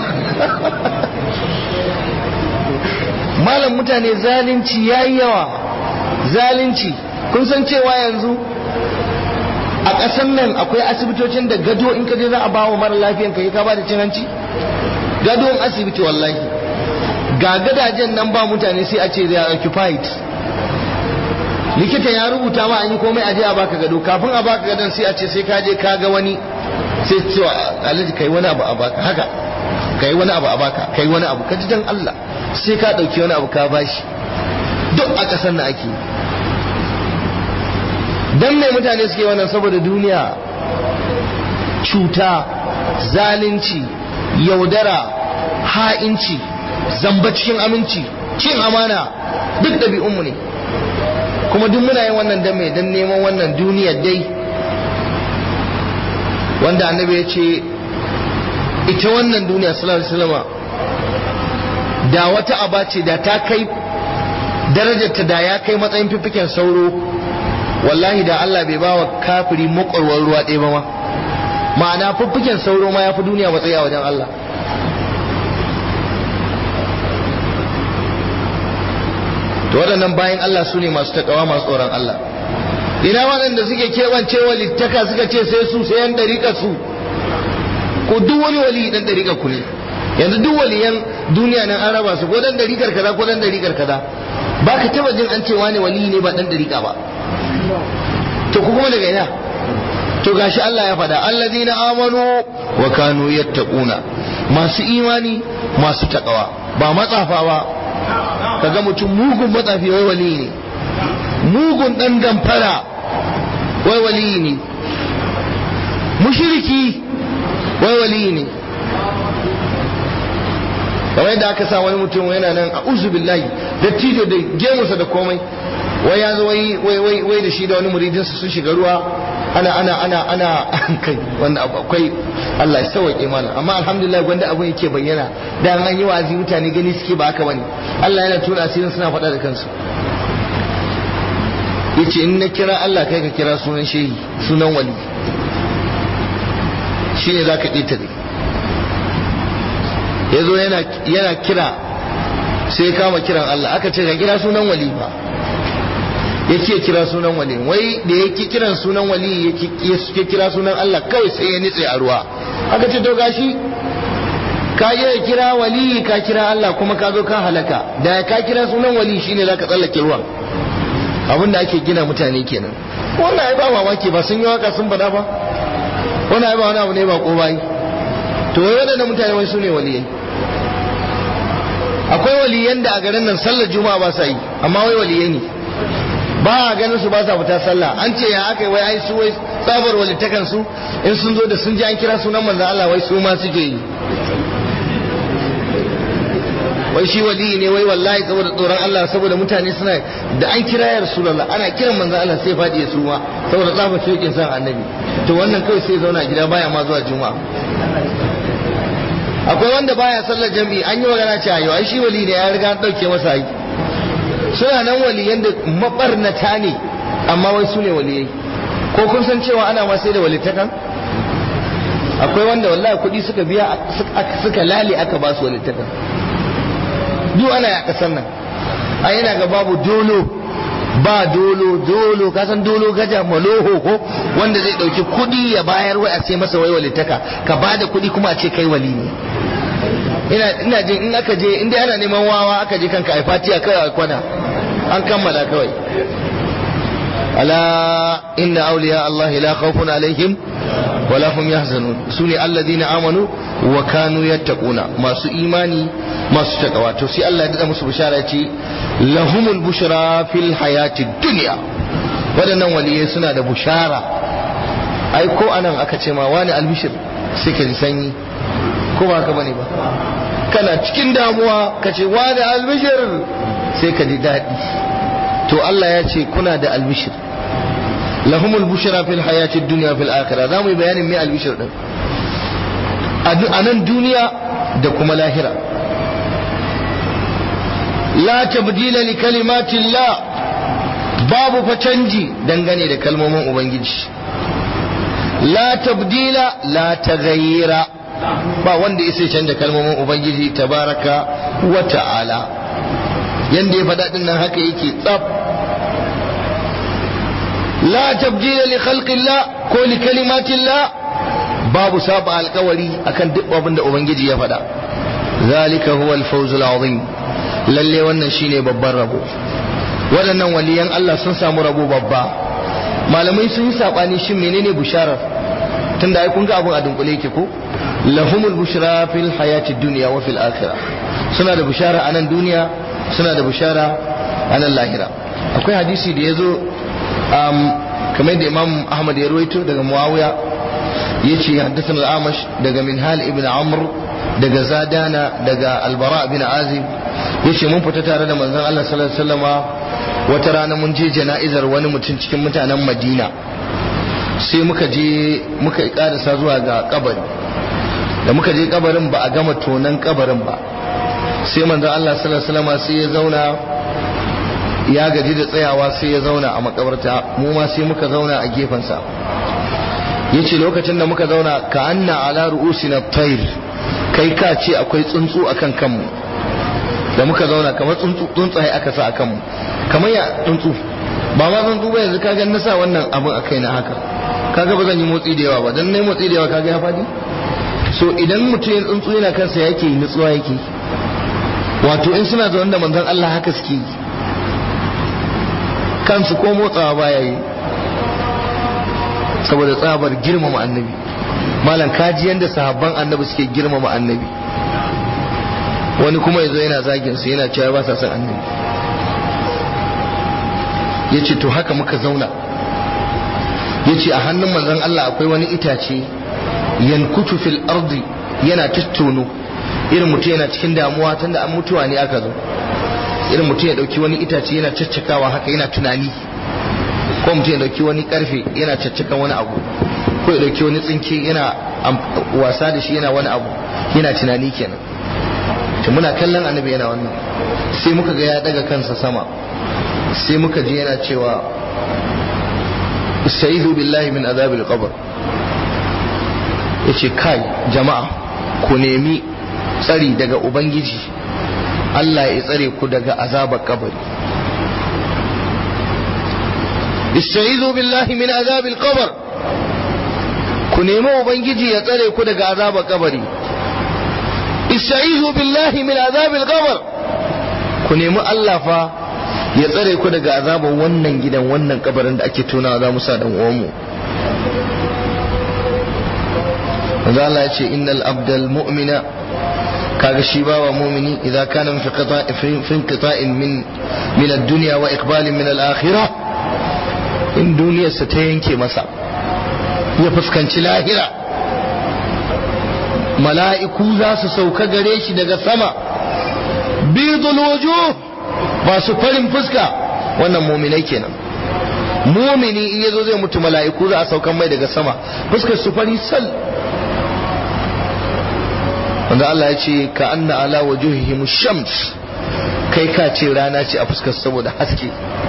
malam mutane zalunci yayi yawa zalunci kun san cewa yanzu a ƙasar nan akwai asibitocin da gado in ka je za a ba wa mara lafiyan ka ka ba da cin hanci gadon asibiti wallahi ga gadajen nan ba mutane sai a ce they are occupied likita ya rubuta ma an yi komai aje a baka gado kafin a baka gadon sai a ce sai ka je ka ga wani sai cewa alhaji kai wani abu a baka haka kai wani abu a baka kai wani abu ka ji dan Allah sai ka dauki wani abu ka bashi duk a kasar na ake dan mai mutane suke wannan saboda duniya cuta zalunci yaudara ha'inci zamba cikin aminci cin amana duk ɗabi'unmu ne kuma duk muna yin wannan dan mai dan neman wannan duniyar dai wanda annabi ya ce ita wannan duniya sallallahu alaihi wasallam da wata aba ce da ta kai darajarta da ya kai matsayin fifiken sauro wallahi da Allah bai bawa kafiri makwarwar ruwa ɗaya ba ma ma'ana fiffiken sauro ma ya fi duniya matsayi a wajen Allah to waɗannan bayan Allah su ne masu takawa masu tsoron Allah ina waɗanda suke keɓancewa littaka suka ce sai su sai yan ɗariƙa su ko duk wani wali dan ɗariƙa ku ne yanzu duk waliyan duniya nan an raba su ko dan ɗariƙar kaza ko dan ɗariƙar kaza ba ka taɓa jin an ce wani wali ne ba dan ɗariƙa ba to ku kuma daga ina to gashi Allah ya faɗa allazina amanu wa kanu yattaquna masu imani masu takawa ba matsafa ba kaga mutum mugun matsafi wai wali ne mugun dan damfara wai wali ne mushriki wai wali ne kamar yadda aka sa wani mutum yana nan a uzu billahi da tijo da gemusa da komai wai ya zo wai wai wai da shi da wani muridinsa sun shiga ruwa ana ana ana ana kai wanda akwai Allah ya sauke mana amma alhamdulillah wanda abun yake bayyana da an yi wa'azi mutane gani suke ba haka bane Allah yana tuna asirin suna faɗa da kansu yace in na kira Allah kai ka kira sunan shehi sunan wali shine zaka ɗita ne yazo yana yana kira sai ya kama kiran Allah aka ce ka kira sunan wali ba yake kira sunan wali wai da yake kiran sunan wali yake kira sunan Allah kawai sai ya nitse a ruwa aka ce to gashi ka yi kira wali ka kira Allah kuma ka zo ka halaka da ka kira sunan wali shine zaka tsallake ruwan abin da ake gina mutane kenan wannan ai ba mamaki ba sun yi waka sun bada ba wannan ai ba wani abu ne ba ko bai to wai wadannan mutane wai sune waliyai akwai waliyan da a garin nan sallar juma'a ba sa yi amma wai waliyai ne ba a ganin su ba sa fita sallah an ce ya aka wai ai su wai tsabar walitakan su in sun zo da sun ji an kira sunan manzon Allah wai su ma suke yi wai shi wali ne wai wallahi saboda tsoron Allah saboda mutane suna da an kira ya rasulullah ana kiran manzon Allah sai fadi ya suma saboda tsabar shokin san annabi to wannan kawai sai zauna gida baya ma zuwa juma'a akwai wanda baya sallar jami'i an yi magana cewa yau ai shi wali ne ya riga an dauke masa aiki suna nan waliyan da mabarnata ne amma wai su ne waliyai ko kun san cewa ana ma sai da walittakan akwai wanda wallahi kuɗi suka biya suka lale aka ba su walittakan duk ana ya kasan nan a yana ga babu dolo ba dolo dolo ka san dolo gaja maloho ko wanda zai ɗauki kuɗi ya bayar wai a ce masa wai walittaka ka ba da kuɗi kuma a ce kai wali ne ina ina jin in aka je in dai ana neman wawa aka je kanka ai fatiya kai a kwana an kammala kawai ala inna awliya Allah la khawfun alaihim wala hum yahzanun sune alladhina amanu wa kanu yattaquna masu imani masu takawa to sai Allah ya dada musu bishara ce lahumul bushra fil hayati dunya wadannan waliyai suna da bushara ai ko anan aka ce ma wani albishir sai ka ji sanyi ko ba haka bane ba kana cikin damuwa ka ce wani albishir sai ka ji daɗi to Allah ya ce kuna da albishir lahumul bushra fil hayati dunya fil akhirah za mu yi bayanin me albishir din a nan duniya da kuma lahira la tabdila li kalimatillah babu fa canji dangane da kalmomin ubangiji la tabdila la taghayyira ba wanda ya sai canja kalmomin ubangiji tabaraka wa ta'ala yanda ya faɗa nan haka yake tsaf la tabdila li khalqillah ko li kalimatillah babu saba alkawari akan duk abin da ubangiji ya faɗa zalika huwa al-fawz al-azim lalle wannan shine babban rabo waɗannan waliyan Allah sun samu rabo babba malamai sun yi sabani shin menene bisharar tunda ai kun ga abun a dunkule yake ko lahumul bushra fil hayati dunya wa fil akhirah suna da bishara a nan duniya suna da bishara a nan lahira akwai hadisi da yazo um, kamar da imam ahmad ya ruwaito daga muawiya yace haddathana al-amash daga minhal ibn amr daga zadana daga albara bin azib yace mun fita tare da manzon Allah sallallahu alaihi wasallama wata rana mun je jana'izar wani mutum cikin mutanen Madina sai muka je muka karasa zuwa ga kabari da muka je kabarin ba a gama tonan kabarin ba sai manzon Allah sallallahu alaihi wasallama sai ya zauna ya gaji da tsayawa sai ya zauna a makabarta mu ma sai muka zauna a gefensa yace lokacin da muka zauna ka anna ala ru'usina tayr kai ka ce akwai tsuntsu akan kanmu da muka zauna kamar tsuntsu tsuntsaye aka sa akan mu kamar ya tsuntsu ba ma tsuntsu ba yanzu kaga na sa wannan abin akai na haka kaga ba zan yi motsi da yawa ba dan nayi motsi da yawa kaga ya fadi so idan mutum ya tsuntsu yana kansa yake nutsuwa yake wato in suna zaune da manzon Allah haka suke yi kansu ko motsawa baya yi saboda tsabar girmama annabi malam kaji yanda sahabban annabi suke girmama annabi wani kuma yazo yana zagin su yana cewa ba sa son annabi yace to haka muka zauna yace a hannun manzon Allah akwai wani itace yankutu fil ardi yana tattono irin mutum yana cikin damuwa tunda an mutuwa ne aka zo irin mutum ya dauki wani itace yana caccakawa haka yana tunani ko mutum ya dauki wani karfe yana caccakan wani abu ko ya dauki wani tsinke yana wasa da shi yana wani abu yana tunani kenan to muna kallon annabi yana wannan sai muka ga ya daga kansa sama sai muka ji yana cewa istaizu billahi min azabil qabr yace kai jama'a ku nemi tsari daga ubangiji Allah ya tsare ku daga azabar kabari istaizu billahi min azabil qabr ku nemi ubangiji ya tsare ku daga azabar kabari istaizu billahi min azabil qabr ku nemi Allah fa ya tsare ku daga azabar wannan gidan wannan kabarin da ake tunawa za mu sa dan uwanmu manzo Allah ya ce innal abdal mu'mina kaga shi bawa mu'mini idan kana fi qita'in fi qita'in min min ad-dunya wa iqbalin min al-akhirah in duniyarsa ta yanke masa ya fuskanci lahira mala'iku za su sauka gare shi daga sama bidul wujuh masu farin fuska wannan muminai kenan mumini in yazo zai mutu mala'iku za a saukan mai daga sama fuskar su fari sal wanda Allah ya ce ka anna ala wajuhihim shams kai ka ce rana ce a fuskar saboda haske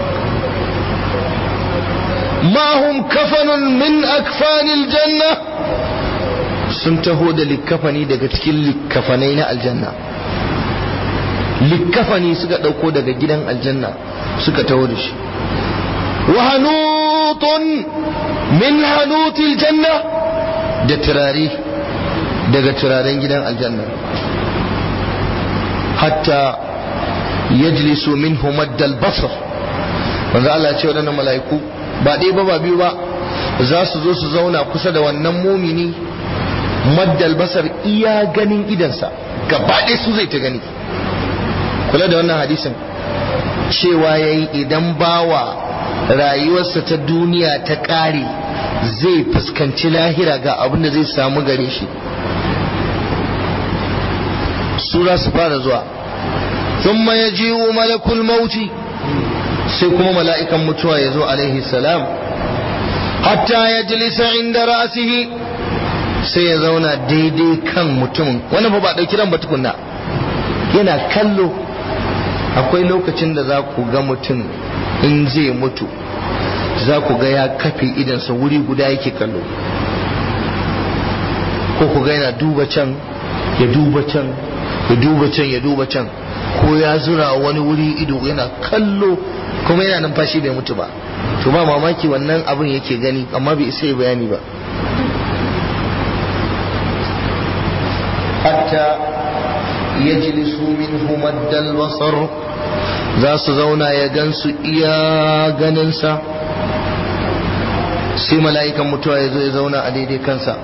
ma hum kafanun min akfanil janna sun taho da likkafani daga cikin likkafanai na aljanna likkafani suka ɗauko daga gidan aljanna suka taho da shi wa hanutun min hanutil janna da turare daga turaren gidan aljanna hatta yajlisu minhu maddal basar manzo Allah ce waɗannan mala'iku ba ɗaya ba ba biyu ba za su zo su zauna kusa da wannan mumini maddal basar iya ganin idansa gaba ɗaya su zai ta gani kula da wannan hadisin cewa ya yi idan bawa rayuwarsa ta duniya ta ƙare zai fuskanci lahira ga abin da zai samu gare shi su za su fara zuwa ثم يجيء ملك الموت sai kuma mala'ikan mutuwa ya zo alaihi salam hatta ya jilisa inda ra'asihi sai ya zauna daidai kan mutumin wani ba ba ɗauki ran ba tukunna yana kallo akwai lokacin da za ku ga mutum in zai mutu za ku ga ya kafe idansa wuri guda yake kallo ko ku ga yana duba can ya duba can ya duba can ya duba can ko ya zura wani wuri ido yana kallo kuma yana numfashi bai mutu ba to ba mamaki wannan abin yake gani amma bai isa ya bayani ba hatta yajlisu minhu maddal basar za su zauna ya gansu iya ganinsa sai mala'ikan mutuwa ya zo ya zauna a daidai kansa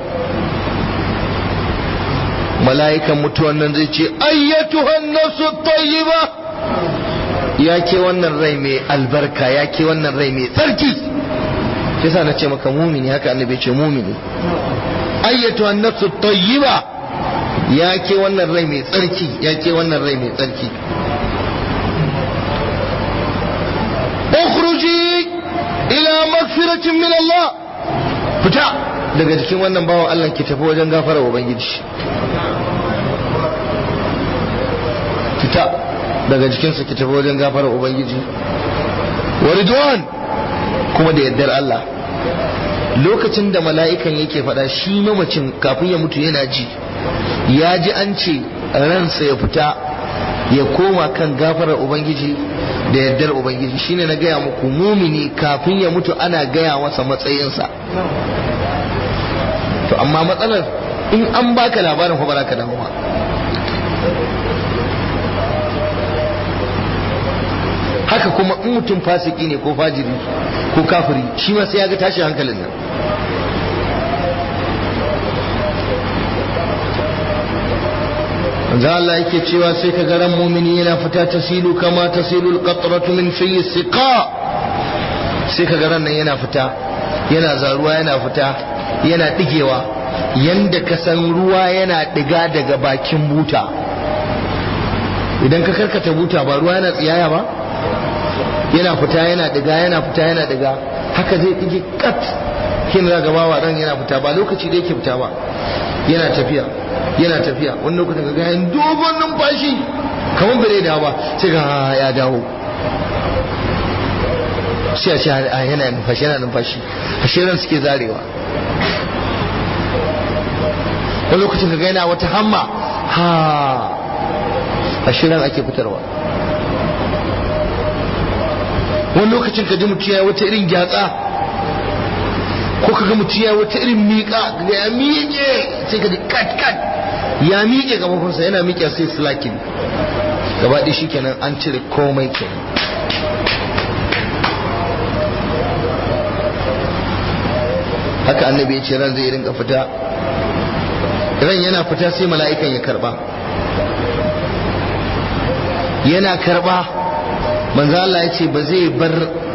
mala'ikan mutuwan nan zai ce ayyatuhan nasu tayyiba ya ke wannan rai mai albarka ya ke wannan rai mai tsarki shi sa na ce maka mumini haka annabi ce mumini ayyatuhan nasu tayyiba ya ke wannan rai mai tsarki ya ke wannan rai mai tsarki ukhruji ila magfiratin min Allah fita daga jikin wannan bawan Allah ki tafi wajen gafara ubangiji fita daga jikinsa ki tafi wajen gafara ubangiji wa ridwan kuma da yaddar Allah lokacin da mala'ikan yake faɗa shi mamacin kafin ya mutu yana ji ya ji an ce ransa ya fita ya koma kan gafarar ubangiji da yardar ubangiji shine na gaya muku mumini kafin ya mutu ana gaya masa matsayinsa to amma matsalar in an baka labarin ko ba ka dawo ba haka kuma in mutum fasiki ne ko fajiri ko kafiri shi ma sai ya ga tashin hankalin nan manzo Allah yake cewa sai ka ga ran mumini yana fita tasilu kama tasilu alqatratu min fi siqa sai ka ga ran nan yana fita yana zaruwa yana fita yana digewa yanda ka san ruwa yana diga daga bakin buta idan ka karkata buta ba ruwa yana tsiyaya ba yana fita yana diga yana fita yana diga haka zai dige kat kin ga bawa ran yana fita ba lokaci da yake fita ba yana tafiya yana tafiya wani lokacin ga gayan dogon numfashi kamar bai da ba sai ga ya dawo sai a ce yana numfashi yana numfashi a shirin suke zarewa wani lokacin ga yana wata hamma ha a shirin ake fitarwa wani lokacin ka ji mutum ya wata irin gyatsa ko ka ga mutum ya wata irin miƙa ga ya miƙe sai ka ji kat kat ya miƙe gabafinsa yana miƙe sai slakin gaba ɗaya shikenan an cire komai kenan haka annabi ya ce ran zai rinka fita ran yana fita sai mala'ikan ya karba yana karba manzo Allah ya ce ba zai bar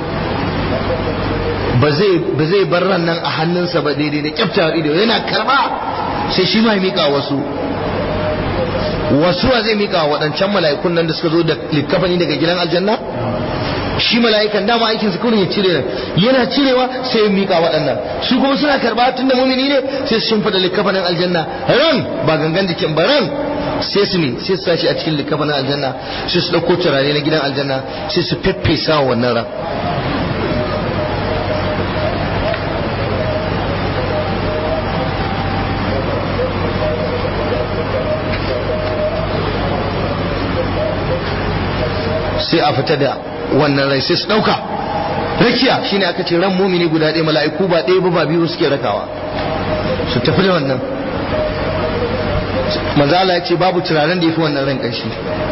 ba zai bar ran nan a hannunsa ba daidai da kyafta ido yana karba sai shi ma ya mika wasu wasu wa zai mika waɗancan mala'ikun nan da suka zo da likafani daga gidan aljanna shi mala'ikan dama aikin su kurin ya cire yana cirewa sai ya mika waɗannan su kuma suna karba tun da mumini ne sai su shimfida likafanin aljanna ran ba gangan jikin ba ran sai su ne sai su sashi a cikin likafanin aljanna sai su ɗauko turare na gidan aljanna sai su feffesa wa wannan ran sai a fita da wannan rai sai su ɗauka rakiya shine aka ce ran mumini guda ɗaya mala'iku ba ɗaya ba ba biyu suke rakawa su tafi da wannan mazala ya ce babu turaren da ya fi wannan ran ƙanshi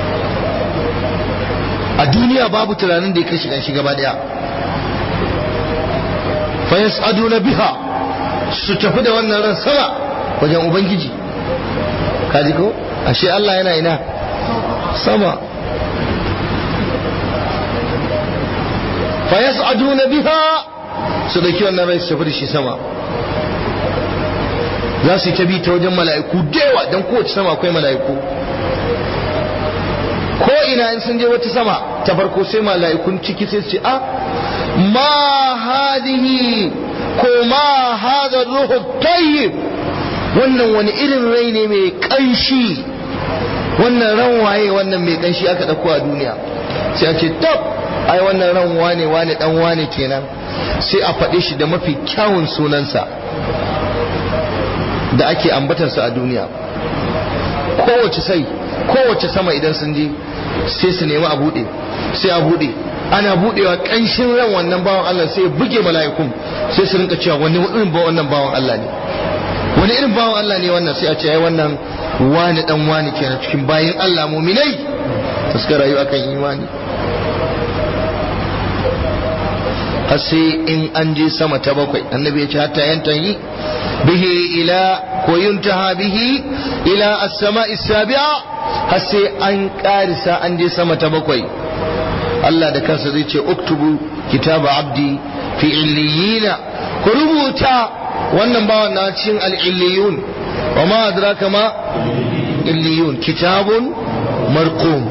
a duniya babu turaren da ya kashi ƙanshi gaba ɗaya fayas aduna biha su tafi da wannan ran sama wajen ubangiji kaji ko ashe Allah yana ina sama fayas'aduna biha su dauki wannan rai su tafi da shi sama za su yi ta bi ta wajen mala'iku dewa don kowace sama akwai mala'iku ko ina in sun je wata sama ta farko sai mala'ikun ciki sai su ce a ma hadihi ko ma hada ruhu tayyib wannan wani irin rai ne mai kanshi wannan ran waye wannan mai kanshi aka dauko a duniya sai a ce tab ai wannan ran wane wane dan wane kenan sai a faɗe shi da mafi kyawun sunansa da ake ambatarsa a duniya kowace sai kowace sama idan sun je sai su nemi a buɗe sai a buɗe ana budewa kanshin ran wannan bawan Allah sai ya buge mala'ikun sai su rinka cewa wani irin ba wannan bawan Allah ne wani irin bawan Allah ne wannan sai a ce ai wannan wani dan wani kenan cikin bayin Allah muminai da suka rayu akan imani har sai in an je sama ta bakwai annabi ya ce hatta yantahi bihi ila ko yuntaha bihi ila as-sama'i sabi'a har sai an karisa an je sama ta bakwai Allah da kansa zai ce uktubu kitaba abdi fi illiyina ku rubuta wannan bawan na cikin al-illiyun wa ma adraka ma illiyun kitabun marqum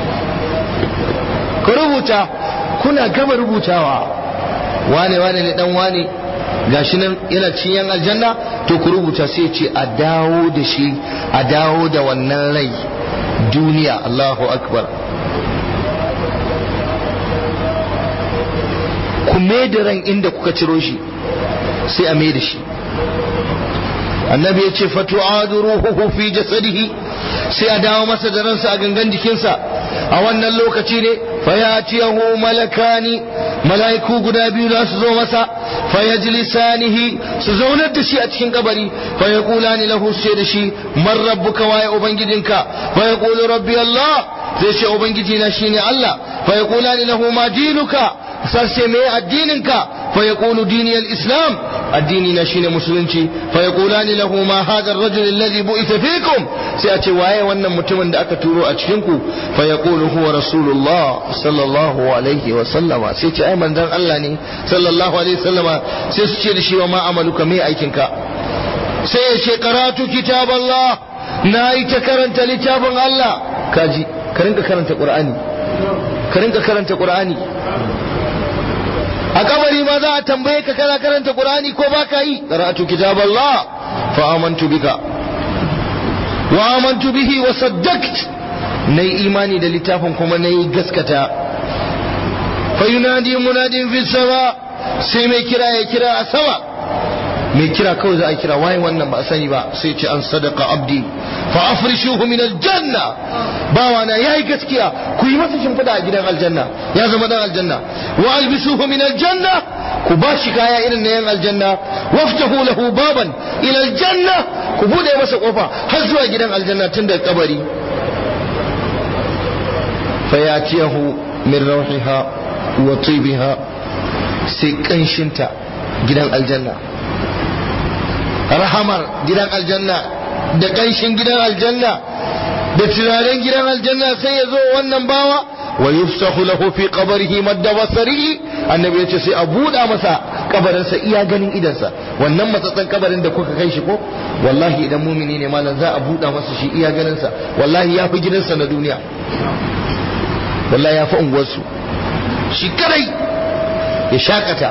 ku rubuta kuna gama rubutawa wane wane ne dan wane gashi nan yana cikin aljanna to ku rubuta sai ce a dawo da shi a dawo da wannan rai duniya Allahu akbar ku da ran inda kuka ciro shi sai a mai da shi annabi ya ce fatu'adu ruhuhu fi jasadihi sai a dawo masa da ransa a gangan jikinsa a wannan lokaci ne fayatiyahu malakani mala'iku guda biyu za su zo masa fayajlisanihi su zaunar da shi a cikin kabari fayaqulani lahu sai da shi man rabbuka waye ubangijinka fayaqulu rabbi allah zai ce ubangiji na shine allah fayaqulani lahu ma dinuka sai me addininka fayaqulu dini al-islam addini na shine musulunci fayaqulani lahu ma hadha ar-rajul alladhi bu'itha fikum sai a ce waye wannan mutumin da aka turo a cikin ku fayaqulu huwa rasulullah sallallahu alaihi wa sallama sai ce ai manzon Allah ne sallallahu alaihi wa sallama sai su ce da shi wa ma amaluka me aikinka sai ya ce karatu kitab Allah na yi ta karanta littafin Allah kaji ka rinka karanta qur'ani ka rinka karanta qur'ani a kabari ma za a tambaye ka kana karanta qur'ani ko baka yi qara'atu kitab Allah fa amantu bika wa amantu bihi wa saddaqt nayi imani da littafin kuma nayi gaskata fa yunadi munadin fi sama sai mai kira ya kira a sama mai kira kawai za a kira waye wannan ba a sani ba sai ce an sadaka abdi fa afrishuhu min aljanna bawa na yayi gaskiya ku yi masa shimfida a gidan aljanna ya zama dan aljanna wa albisuhu min aljanna ku ba shi kaya irin na yan aljanna waftahu lahu baban ila aljanna ku bude masa kofa har zuwa gidan aljanna tun daga kabari fayatiyahu min rawhiha wa tibiha sai kanshinta gidan aljanna rahamar gidan aljanna da ƙanshin gidan aljanna da turaren gidan aljanna sai ya zo wannan bawa wa yufsahu lahu fi qabrihi madda basarihi annabi yace sai a buɗa masa kabarinsa iya ganin idansa wannan matsatsan kabarin da kuka kai shi ko wallahi idan mumini ne malam za a buɗa masa shi iya ganinsa wallahi ya fi gidansa na duniya wallahi ya fi unguwarsu shi kadai ya shakata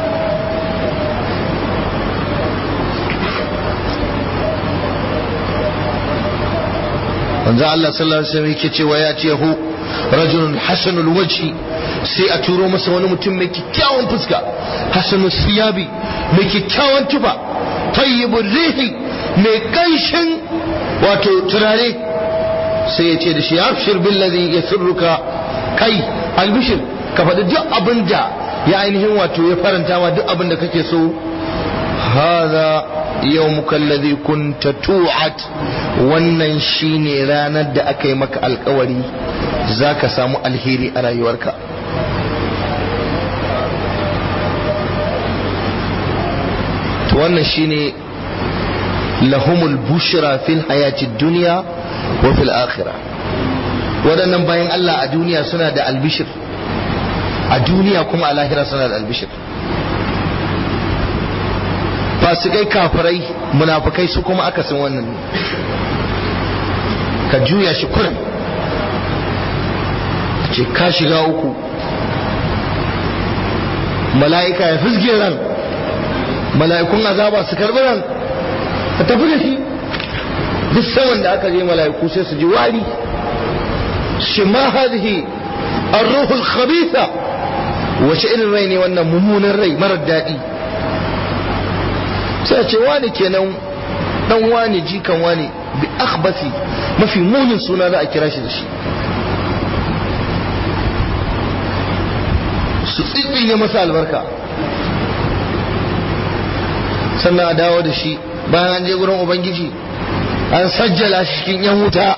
manzo Allah sallallahu alaihi wasallam yake cewa ya ce hu rajulun hasanul wajhi sai a turo masa wani mutum mai kyakkyawan fuska hasanul siyabi mai kyakkyawan tufa tayyibur rihi mai kanshin wato turare sai ya ce da shi abshir billazi yasurruka kai albishir ka faɗi duk abin da ya ainihin wato ya faranta ma duk abin da kake so hadha yawmuka alladhi kunta tu'at wannan shine ranar da aka yi maka alkawari zaka samu alheri a rayuwarka to wannan shine lahumul bushra fil hayati dunya wa fil akhirah waɗannan bayan Allah a duniya suna da albishir a duniya kuma a lahira suna da albishir fasikai kafirai munafukai su kuma akasin wannan ne ka juya shi kurin ce ka shiga uku mala'ika ya fizge ran mala'ikun azaba su karbi ran ka tafi da shi duk saman da aka je mala'iku sai su ji wari shi ma hadhihi ar-ruhul khabitha wace irin rai ne wannan mummunan rai marar daɗi sai ce wani kenan dan wani jikan wani bi akhbasi mafi munin suna za a kira shi da shi su tsitsinye masa albarka sannan a dawo da shi bayan an je gurin ubangiji an sajjala shi cikin yan wuta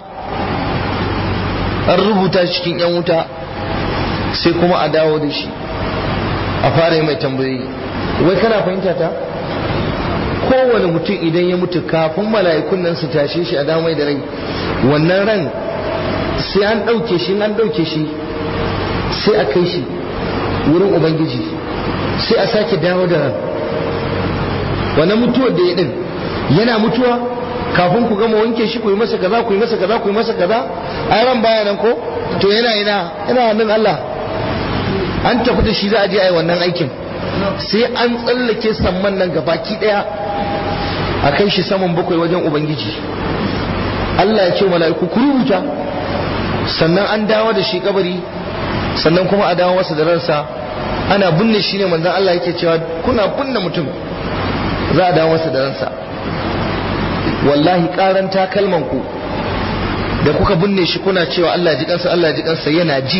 an rubuta shi cikin yan wuta sai kuma a dawo da shi a fara mai tambayoyi wai kana fahimta ta kowane mutum idan ya mutu kafin mala'ikun nan su tashe shi a damai da rai wannan ran sai an ɗauke shi an ɗauke shi sai a kai shi wurin ubangiji sai a sake dawo da ran wannan mutuwar da ya din yana mutuwa kafin ku gama wanke shi ku yi masa kaza ku yi masa kaza ku yi masa kaza ai ran baya nan ko to yana ina yana nan Allah an tafi da shi za a je ai wannan aikin sai an tsallake samman nan gabaki daya a kai shi saman bakwai wajen ubangiji Allah ya ce mala'iku ku rubuta sannan an dawo da shi kabari sannan kuma a dawo masa da ransa ana binne shi ne manzon Allah yake cewa kuna binne mutum za a dawo masa da ransa wallahi karan takalman ku da kuka binne shi kuna cewa Allah ji kansa Allah ji kansa yana ji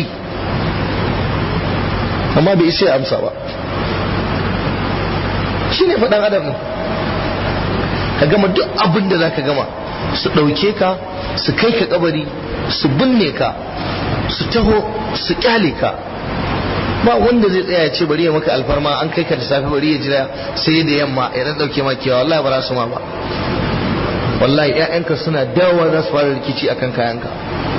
amma bai isa ya amsa ba shi ne faɗan adam ne ka gama duk abin da za ka gama su ɗauke ka su kai ka kabari su binne ka su taho su kyale ka ba wanda zai tsaya ya ce bari ya maka alfarma an kai ka da safe bari ya jira sai da yamma ya dan dauke maka kewa wallahi ba za su ma ba wallahi ƴaƴanka suna dawowa za su fara rikici akan kayanka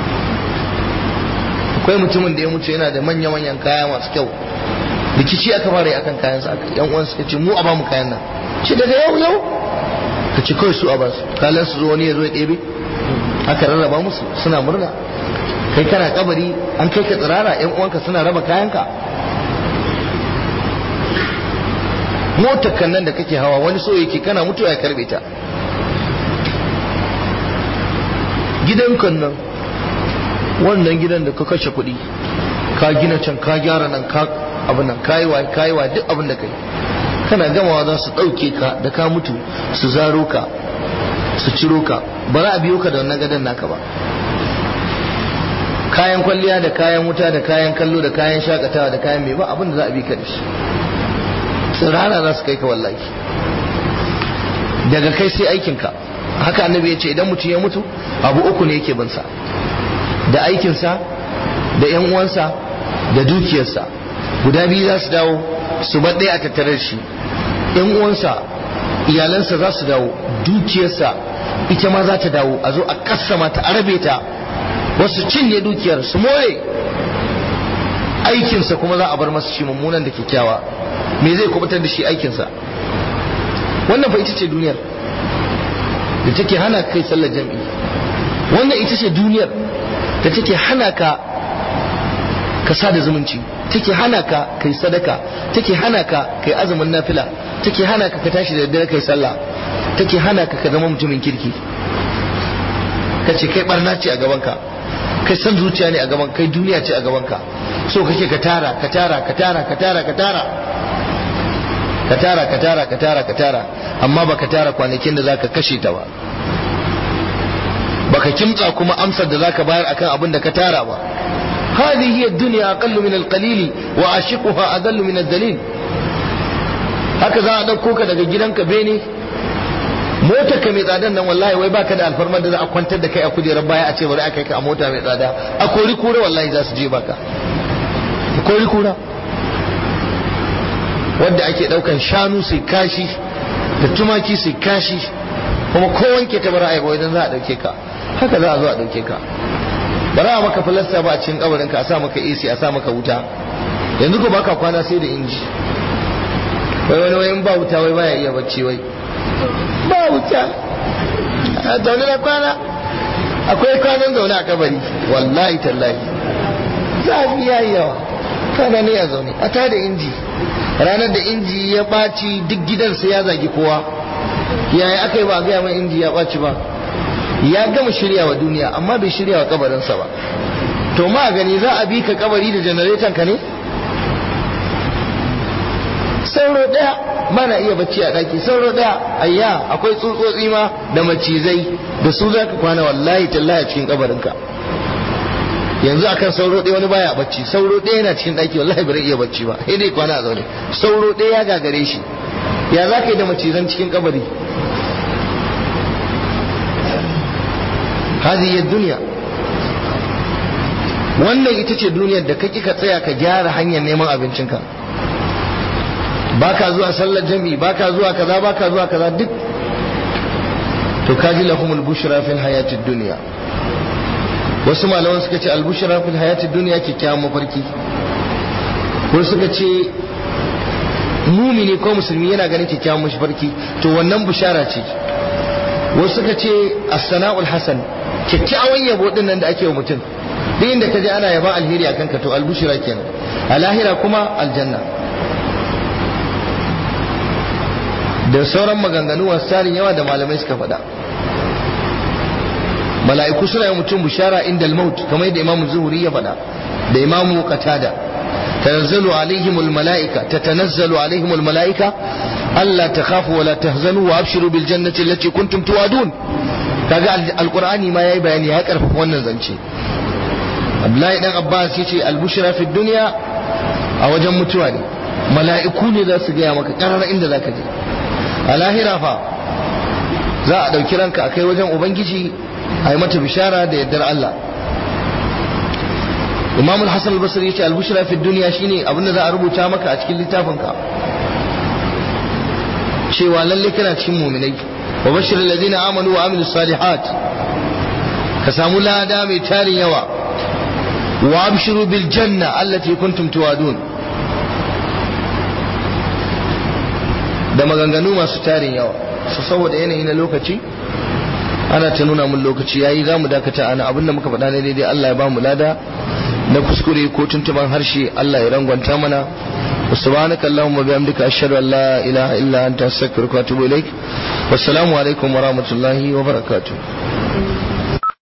akwai mutumin da ya mutu yana da manya manyan kaya masu kyau rikici aka fara yi akan kayansa yan uwan suka ce mu a ba mu kayan nan shi daga yau yau ka ce kawai su a basu kalan su zo wani ya zo ya ɗebe aka rarraba musu suna murna kai kana kabari an kai ka tsirara yan uwanka suna raba kayanka motar kan nan da kake hawa wani so yake kana mutuwa ya karbe ta gidan kan nan wannan gidan da ka kashe kuɗi ka gina can ka gyara nan ka abin nan kayiwa kayiwa duk abin da kai kana gamawa za su ɗauke ka da ka mutu su zaro ka su ciro ka ba za a biyo ka da wannan gadon naka ba kayan kwalliya da kayan wuta da kayan kallo da kayan shakatawa da kayan mai ba abin da za a bi ka da shi tsirara za su kai ka wallahi daga kai sai aikinka haka annabi ya ce idan mutum ya mutu abu uku ne yake bansa da aikinsa da yan uwansa da dukiyarsa guda biyu za su dawo su bar ɗaya a tattare shi yan uwansa iyalansa za su dawo dukiyarsa ita ma za ta dawo a zo a kassama ta arabe ta wasu cinye dukiyar su more aikinsa kuma za a bar masa shi mummunan da kyakkyawa me zai kubutar da shi aikinsa wannan fa ita ce duniyar da take hana kai sallar jam'i wannan ita ce duniyar da take hana ka ka sada zumunci take hana ka kai sadaka take hana ka kai azumin nafila take hana ka ka tashi da daddare kai sallah take hana ka ka zama mutumin kirki ka ce kai barna ce a gaban ka kai san zuciya ne a gaban kai duniya ce a gaban ka so kake ka tara ka tara ka tara ka tara ka tara ka tara ka tara ka tara ka tara amma baka tara kwanakin da zaka kashe ta ba baka kimtsa kuma amsar da zaka bayar akan abin da ka tara ba هذه هي الدنيا أقل من القليل وعاشقها أذل من الدليل هكذا أدوكوك daga gidanka bene motar ka mai tsadan nan wallahi wai baka da alfarmar da za a kwantar da kai a kujerar baya a ce bari a kai ka a mota mai tsada a kori kura wallahi za su je baka a kori kura wadda ake daukan shanu su kashi da tumaki su kashi kuma ko wanke ta bara ai ba idan za a dauke ka haka za a zo a dauke ka ba za a maka filasta ba a cikin kabarinka a sa maka AC a sa maka wuta yanzu ko baka kwana sai da inji wai wani wayan ba wuta wai baya iya bacci wai ba wuta a zaune na kwana akwai kwanan zaune a kabari wallahi tallahi zafi ya yi yawa kana ne a zaune a tada inji ranar da inji ya ɓaci duk gidansa ya zagi kowa yaya aka yi ba a gaya mai inji ya ɓaci ba ya gama shirya wa duniya amma bai shirya wa kabarinsa ba to ma gani za a bi ka kabari da janareton ka ne sauro daya mana iya bacci a daki sauro daya ayya akwai tsutsotsi ma da macizai da su za ka kwana wallahi tallahi a cikin kabarinka yanzu akan sauro ɗaya wani baya bacci sauro ɗaya yana cikin ɗaki wallahi bai iya bacci ba sai dai kwana a zaune sauro ɗaya ya gagare shi ya za ka yi da macizan cikin kabari هذه duniya wannan ita ce duniyar da kake ka tsaya ka gyara hanyar neman abincinka baka zuwa sallar jami'i baka zuwa kaza baka zuwa kaza duk to kaji lahumul bushra fil hayatid dunya wasu malaman suka ce al bushra fil hayatid dunya kyakkyawan mafarki wasu suka ce mumini ko musulmi yana ganin kyakkyawan mafarki to wannan bushara ce wasu suka ce as-sana'ul hasan kyakkyawan yabo din nan da ake wa mutum duk inda ka je ana yaban alheri akan ka to albushira kenan a lahira kuma aljanna da sauran maganganu wasu tarin yawa da malamai suka faɗa mala'iku suna yi mutum bishara inda al-maut kamar yadda imamu zuhuri ya faɗa da imamu qatada tanazzalu alaihimul mala'ika tatanazzalu alaihimul mala'ika alla takhafu wa la tahzanu wa abshiru bil jannati allati kuntum tu'adun kaga alqur'ani ma yayi bayani ya karfafa wannan zance Abdullahi dan Abbas yace al-bushra fi dunya a wajen mutuwa ne mala'iku ne za su gaya maka karar inda zaka je a lahira fa za a ɗauki ranka a kai wajen ubangiji a yi mata bishara da yardar Allah imam al-hassan al-basri ya ce al-bushra fi duniya shine abin da za a rubuta maka a cikin littafinka cewa lalle kana cikin muminai wa bashir alladhina amanu wa amilus salihat ka samu lada mai tarin yawa wa abshiru bil janna allati kuntum tuwadun da maganganu masu tarin yawa su saboda yanayi na lokaci ana ta nuna mun lokaci yayi za mu dakata ana abinda muka faɗa ne daidai Allah ya ba mu lada na kuskure ko tuntuban harshe Allah ya rangwanta mana subhanaka allahumma bihamdika ashhadu an la ilaha illa anta astaghfiruka wa atubu ilaik wassalamu alaikum wa rahmatullahi wa barakatuh